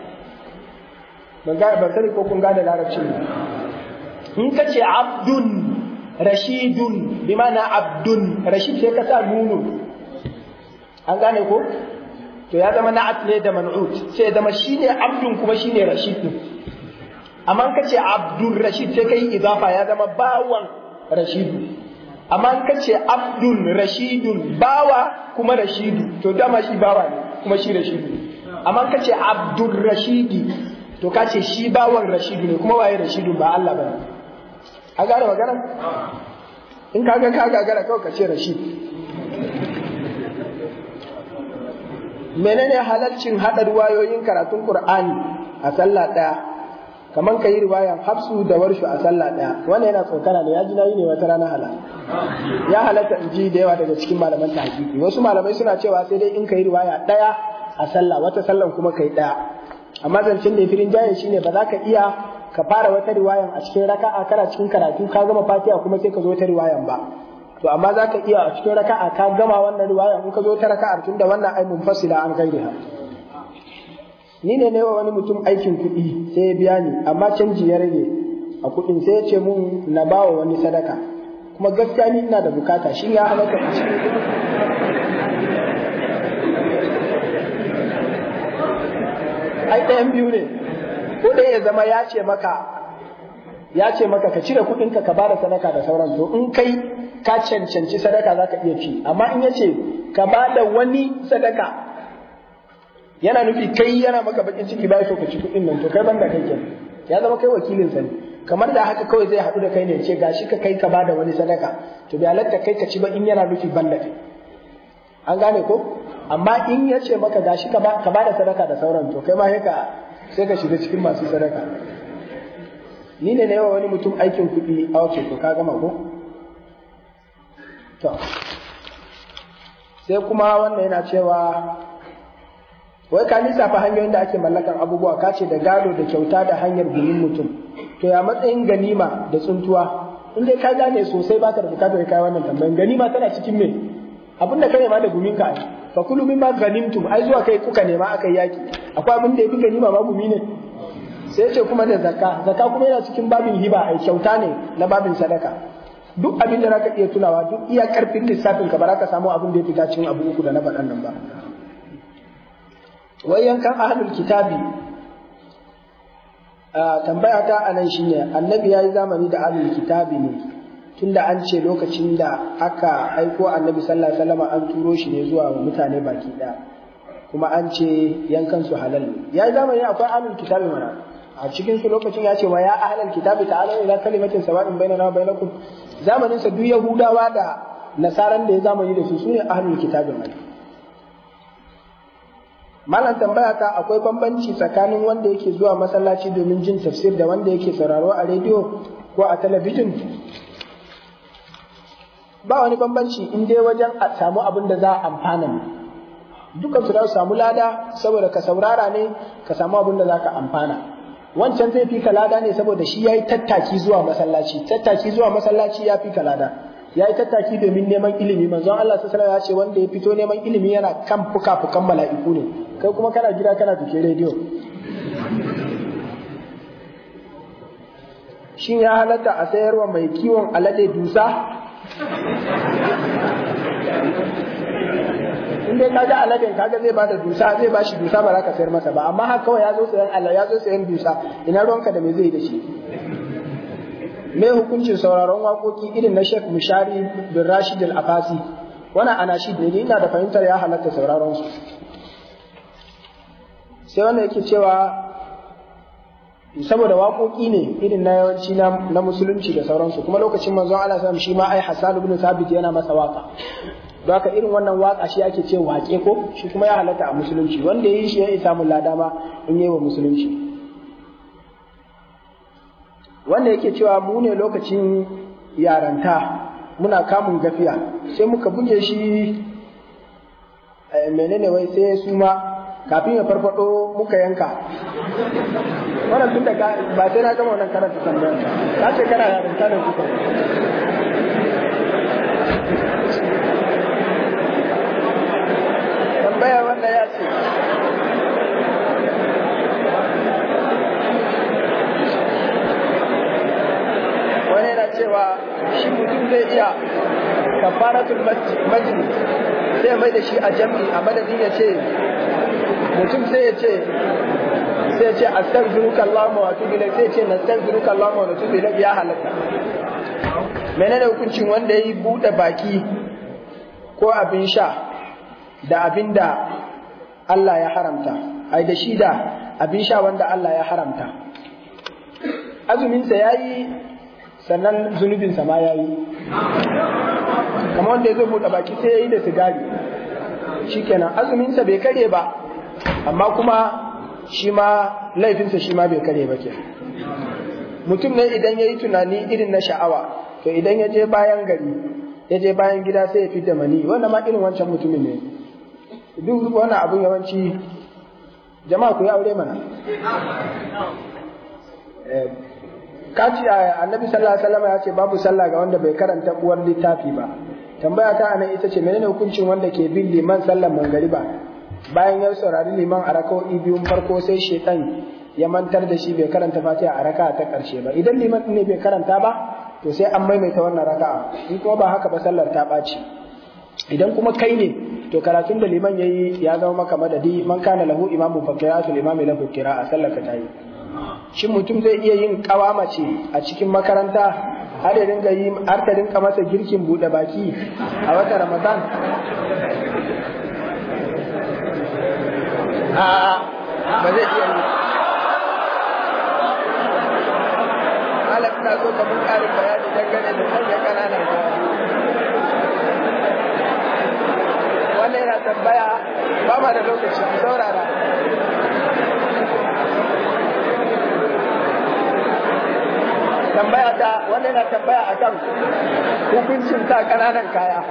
ban ga ban sani ko kun gane larabcin ba in ka ce abdun rashidun bi ma'ana abdun rashid sai ka sa nunu an gane ko to ya zama na'at ne da man'ut sai ya zama shine abdun kuma shine rashid din amma ka ce abdul rashid sai kai idafa ya zama bawan rashidu amma ka ce abdul rashidun bawa kuma rashidu to dama shi bawa ne kuma shi rashidu amma ka ce abdur rashidi to ka ce shi bawan rashidu ne kuma waye rashidu ba Allah ba a gane magana in ka ga ka gagara kawai ka ce rashid menene halalcin haɗa ruwayoyin karatun Qur'ani a sallah ɗaya kamar ka yi riwayan hafsu da warshu a sallah ɗaya wannan yana tsokana ne ya ji nayi ne wata rana halal ya halatta in ji da yawa daga cikin malaman tahqiqi wasu malamai suna cewa sai dai in ka yi riwaya ɗaya a sallah wata sallan kuma ka yi ɗaya amma zancen da firin jaye shine ba za ka iya ka fara wata riwayan a cikin raka'a kana cikin karatu ka gama fatiha kuma sai ka zo ta riwayan ba to amma za ka iya a cikin raka'a ka gama wannan riwaya in ka zo ta raka'ar tunda wannan ai munfasila an gairiha ni ne ne wa wani mutum aikin kuɗi sai ya biya ni amma canji ya rage a kuɗin sai ya ce mun na bawa wani sadaka kuma gaskiya ni ina da bukata shi ya halatta a cikin ai ɗayan biyu ne ko dai ya zama ya ce maka ya ce maka ka cire kuɗinka ka bada sadaka da sauran to in kai ka cancanci sadaka za ka iya ci amma in ya ce ka bada wani sadaka yana nufi kai yana maka bakin ciki ba so ka ci kuɗin nan to kai banda kai kenan ya zama kai wakilin sa ne kamar da haka kawai zai haɗu da kai ne ce gashi ka kai ka bada wani sadaka to bai halatta kai ka ci ba in yana nufi banda kai an gane ko amma in ya ce maka gashi ka bada sadaka da sauran to kai ma sai ka sai ka shiga cikin masu sadaka ni ne na yawa wani mutum aikin kuɗi a wace to ka gama ko to sai kuma wannan yana cewa wai ka lissafa hanyoyin da ake mallakan abubuwa ka ce da gado da kyauta da hanyar gumin mutum to ya matsayin ganima da tsuntuwa in dai ka gane sosai baka da bukatar kai wannan tambayin ganima tana cikin me abin da ka nema da gumin ka fa kullu mimma ganimtum ai zuwa kai kuka nema aka yaki akwai abin da yafi ganima ma gumi ne sai ce kuma da zakka zakka kuma yana cikin babin hiba ai kyauta ne na babin sadaka duk abin da zaka iya tunawa duk iya karfin lissafin ka ba za ka samu abin da ya fita cikin abu uku da na faɗan nan ba wai yankan ahlul kitabi tambaya ta anan shine annabi ya yi zamani da ahlul kitabi ne tunda an ce lokacin da aka aiko annabi sallallahu alaihi wasallam an turo shi ne zuwa mutane baki daya kuma an ce yankan su halal ne ya yi zamani akwai ahlul kitabi mana a cikin su lokacin ya ce wa ya ahlul kitabi ta'ala ila kalimatin sawa'in bainana wa bainakum zamanin sa duk yahudawa da nasaran da ya zamani da su sune ahlul kitabi mana Malam tambaya ta akwai bambanci tsakanin wanda yake zuwa masallaci domin jin tafsir da wanda yake sauraro a rediyo ko a talabijin? Ba wani bambanci in dai wajen a samu abin da za a amfana ne. Dukan su za su samu lada saboda ka saurara ne ka samu abin da za ka amfana. Wancan zai fi ka lada ne saboda shi ya yi tattaki zuwa masallaci, tattaki zuwa masallaci ya fi ka lada. ya yi tattaki domin neman ilimi manzon Allah sallallahu ya ce wanda ya fito neman ilimi yana kan fuka-fukan mala'iku ne kai kuma kana gida kana tuke rediyo shin ya halatta a sayarwa mai kiwon alade dusa in dai kaga aladen kaga zai bada dusa zai bashi dusa ba za ka sayar masa ba amma haka kawai ya zo sayan Allah ya zo sayan dusa ina ruwanka da me zai da shi me hukuncin sauraron waƙoƙi irin na Sheikh Mushari bin Rashid Al-Afasi wannan anashid ne ina da fahimtar ya halatta sauraron su sai wanda yake cewa saboda waƙoƙi ne irin na yawanci na musulunci da sauransu kuma lokacin manzon Allah sallallahu shi ma ai Hassan ibn Thabit yana masa waka don haka irin wannan waka shi ake ce waƙe ko shi kuma ya halatta a musulunci wanda ya yi shi ya isa mun lada ma in yi wa musulunci wanda yake cewa mu ne lokacin yaranta muna kamun gafiya sai muka buge shi menene wai sai su ma kafin ya farfado muka yanka wannan tun da ba sai na gama wannan karanta tambayar ka ce kana yaranta da kuka tambaya wanda ya ce wani yana cewa shi mutum zai iya kafaratul majlis sai mai da shi a jam'i a madadin ya ce mutum sai ya ce sai ya ce astaghfiruka Allahumma wa atubu ilayk sai ya ce nastaghfiruka Allahumma wa atubu ilayk ya halatta menene hukuncin wanda yayi bude baki ko abin sha da abin da Allah ya haramta ai da shi da abin sha wanda Allah ya haramta azuminsa ya yi sannan zunubinsa ma ya yi kamar wanda ya zo buɗe baki sai ya yi da sigari shikenan azuminsa bai kare ba amma kuma shi ma laifinsa shi ma bai kare ba ke mutum ne idan ya yi tunani irin na sha'awa to idan ya je bayan gari ya je bayan gida sai ya fi da mani wanda ma irin wancan mutumin ne duk wannan abun yawanci jama'a ku yi aure mana kaci annabi sallallahu alaihi wasallam ya ce babu sallah ga wanda bai karanta uwar littafi ba tambaya ta anan ita ce menene hukuncin wanda ke bin liman sallar mangariba bayan ya saurari liman a raka'o'i biyun farko sai shetan ya mantar da shi bai karanta fatiha a raka'a ta karshe ba idan liman ne bai karanta ba to sai an maimaita wannan raka'a in kuma ba haka ba sallar ta ɓaci idan kuma kai ne to karatun da liman yayi ya zama maka madadi man kana lahu imamu fa qira'atul imami lahu qira'a sallar ka tayi shin mutum zai iya yin kawama ce a cikin makaranta har ya dinga yi har ta dinka masa girkin bude baki a watan ramadan a ba zai iya yi malam ina so ka mun ƙarin bayani dangane da sanya ƙananan kaya wannan yana tambaya ba ma da lokaci ku saurara tambaya ta wannan yana tambaya akan hukuncin sa ƙananan kaya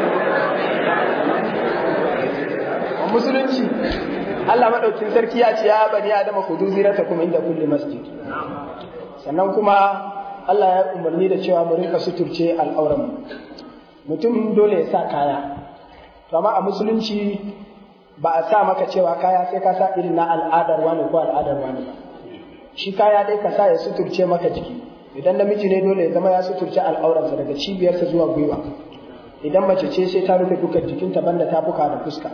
musulunci Allah maɗaukin sarki ya ce ya bani adama kudu zirata kuma inda kulli masjid sannan kuma Allah ya umarni da cewa mu rinka suturce al'auran mutum dole ya sa kaya to amma a musulunci ba a sa maka cewa kaya sai ka sa irin na al'adar wani ko al'adar wani ba shi kaya dai ka sa ya suturce maka jiki idan namiji ne dole ya zama ya suturce al'auransa daga cibiyarsa zuwa gwiwa idan mace ce sai ta rufe dukkan jikinta banda tafuka da fuska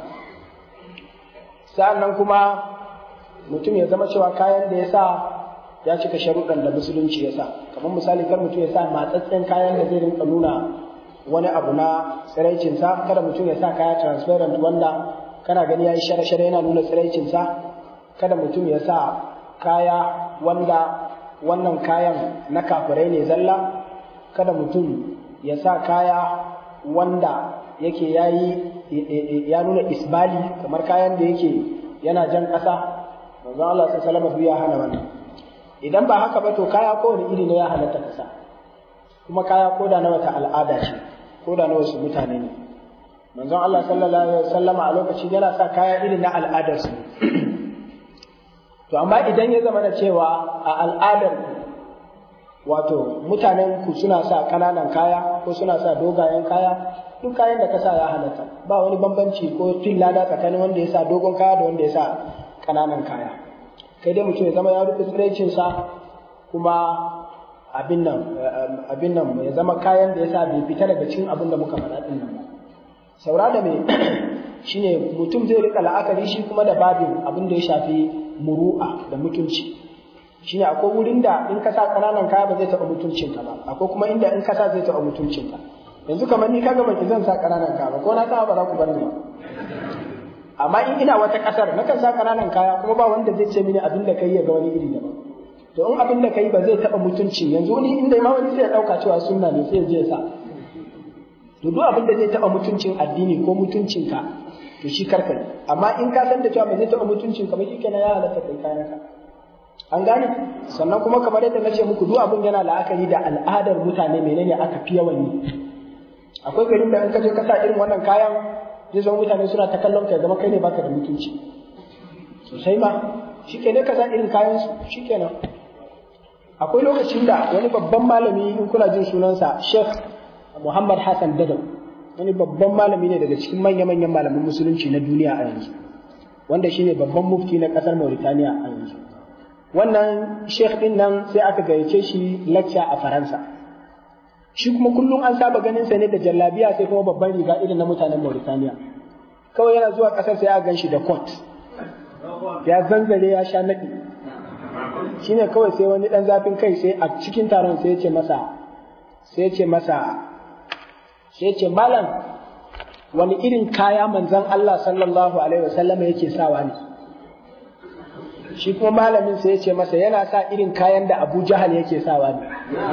sa'annan kuma mutum ya zama cewa kayan da ya sa ya cika sharuɗan da musulunci ya sa kamar misali kar mutum ya sa matsatsen kayan da zai rinka nuna wani abu na tsiraicinsa kada mutum ya sa kaya transparent wanda kana gani ya yi shara-shara yana nuna tsiraicinsa kada mutum ya sa kaya wanda wannan kayan na kafirai ne zalla kada mutum ya sa kaya wanda yake yayi ya nuna isbali kamar kayan da yake yana jan ƙasa manzon Allah sallallahu alaihi ya hana wannan idan ba haka ba to kaya kowane iri ne ya halatta kasa kuma kaya koda na wata al'ada ce koda na wasu mutane ne manzon Allah sallallahu alaihi wasallama a lokacin yana sa kaya irin na al'adar su to amma idan ya zama da cewa a al'adar wato mutanen ku suna sa kananan kaya ko suna sa dogayen kaya duk kayan da ka sa ya halatta ba wani bambanci ko fin lada tsakanin wanda ya sa dogon kaya da wanda ya sa kananan kaya kai dai mutum ya zama ya rufe tsiraicinsa kuma abin nan abin nan ya zama kayan da ya sa bai fita daga cikin abin da muka faɗa ɗin nan ba saura da me shine mutum zai rika la'akari shi kuma da babin abin da ya shafi muru'a da mutunci shine akwai wurin da in ka sa kananan kaya ba zai taɓa mutuncinka ba akwai kuma inda in ka sa zai taɓa mutuncinka yanzu kamar ni kaga baki zan sa kananan kaya ba ko na sa ba za ku bar ni amma in ina wata kasar na kan sa kananan kaya kuma ba wanda zai ce mini abin da kai ya ga wani iri daban to in abin da kai ba zai taba mutunci yanzu ni inda ma wani sai ya dauka cewa sunna ne sai ya je sa to duk abin da zai taba mutuncin addini ko mutuncinka to shi karka ne amma in ka san da cewa ba zai taba mutuncin ka ba shi kenan ya halatta kai kayan ka an gane sannan kuma kamar yadda na ce muku duk abin yana la'akari da al'adar mutane menene aka fi yawan yi akwai garin da in ka je ka sa irin wannan kayan zai zama mutane suna ta kallon ka zama kai ne baka da mutunci sosai ma shi ne ka sa irin kayan su shi kenan akwai lokacin da wani babban malami in kuna jin sunansa Sheikh Muhammad Hassan Dadau wani babban malami ne daga cikin manya-manyan malaman musulunci na duniya a yanzu wanda shine babban mufti na kasar Mauritania a yanzu wannan Sheikh din nan sai aka gayyace shi lecture a Faransa shi kuma kullum an saba ganin sa ne da jallabiya sai kuma babban riga irin na mutanen Mauritania kawai yana zuwa kasar sai a gan shi da coat ya zanzare ya sha naɗi shine kawai sai wani ɗan zafin kai sai a cikin taron sai ya ce masa sai ya ce masa sai ya ce malam wani irin kaya manzon Allah sallallahu alaihi wasallam yake sawa ne shi kuma malamin sai ya ce masa yana sa irin kayan da Abu Jahal yake sawa ne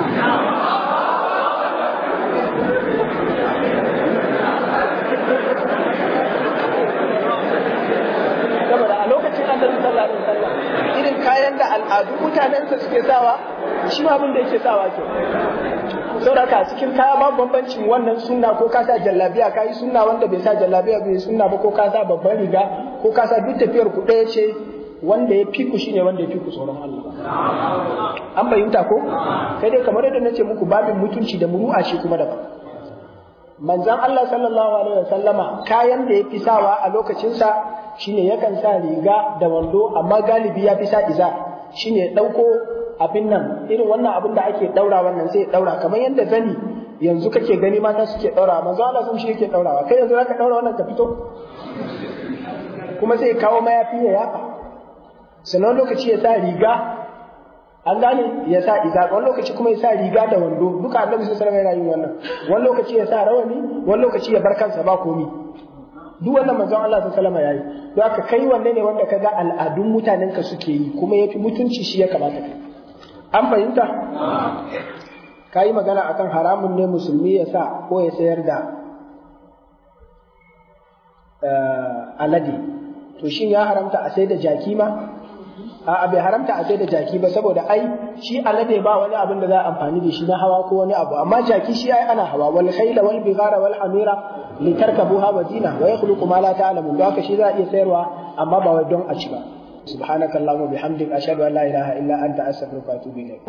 saboda a lokacin annabi sallallahu alaihi wasallam irin kayan da al'adu mutanensa suke sawa shi ma abin da yake sawa ke saboda ka cikin kaya babu bambancin wannan sunna ko ka sa jallabiya ka yi sunna wanda bai sa jallabiya bai sunna ba ko ka sa babban riga ko ka sa duk tafiyar ku ɗaya ce wanda ya fi ku shine wanda ya fi ku tsoron Allah an bayyanta ko sai dai kamar yadda nace muku babin mutunci da muru'a shi kuma daban manzon Allah sallallahu alaihi wasallama kayan da ya fi sawa a lokacinsa shine yakan sa riga da wando amma galibi ya fi sa iza shine ɗauko abin nan irin wannan abin da ake ɗaura wannan sai ɗaura kamar yadda zani yanzu kake gani mata suke ɗaura manzo Allah sun shi yake ɗaurawa kai yanzu zaka ɗaura wannan ka fito kuma sai kawo mayafi ya yafa sannan lokaci ya sa riga an gane ya sa iza wani lokaci kuma ya sa riga da wando duka annabi sallallahu alaihi wasallam yana yin wannan wani lokaci ya sa rawani wani lokaci ya bar kansa ba komi duk wannan manzon Allah sallallahu alaihi wasallam yayi don haka kai wanne ne wanda kaga al'adun mutanen ka suke yi kuma yafi mutunci shi ya kamata kai an fahimta ka yi magana akan haramun ne musulmi ya sa ko ya sayar da alade to shin ya haramta a sai da jaki ma a bai haramta a sai da jaki ba saboda ai shi alade ba wani abin da za a amfani da shi na hawa ko wani abu amma jaki shi ai ana hawa wal khayla wal bigara wal hamira litarkabuha wa zina wa yakhluqu ma la ta'lamun don haka shi za a iya sayarwa amma ba wai don a ci ba subhanakallahumma bihamdika ashhadu an la ilaha illa anta astaghfiruka wa atubu ilayk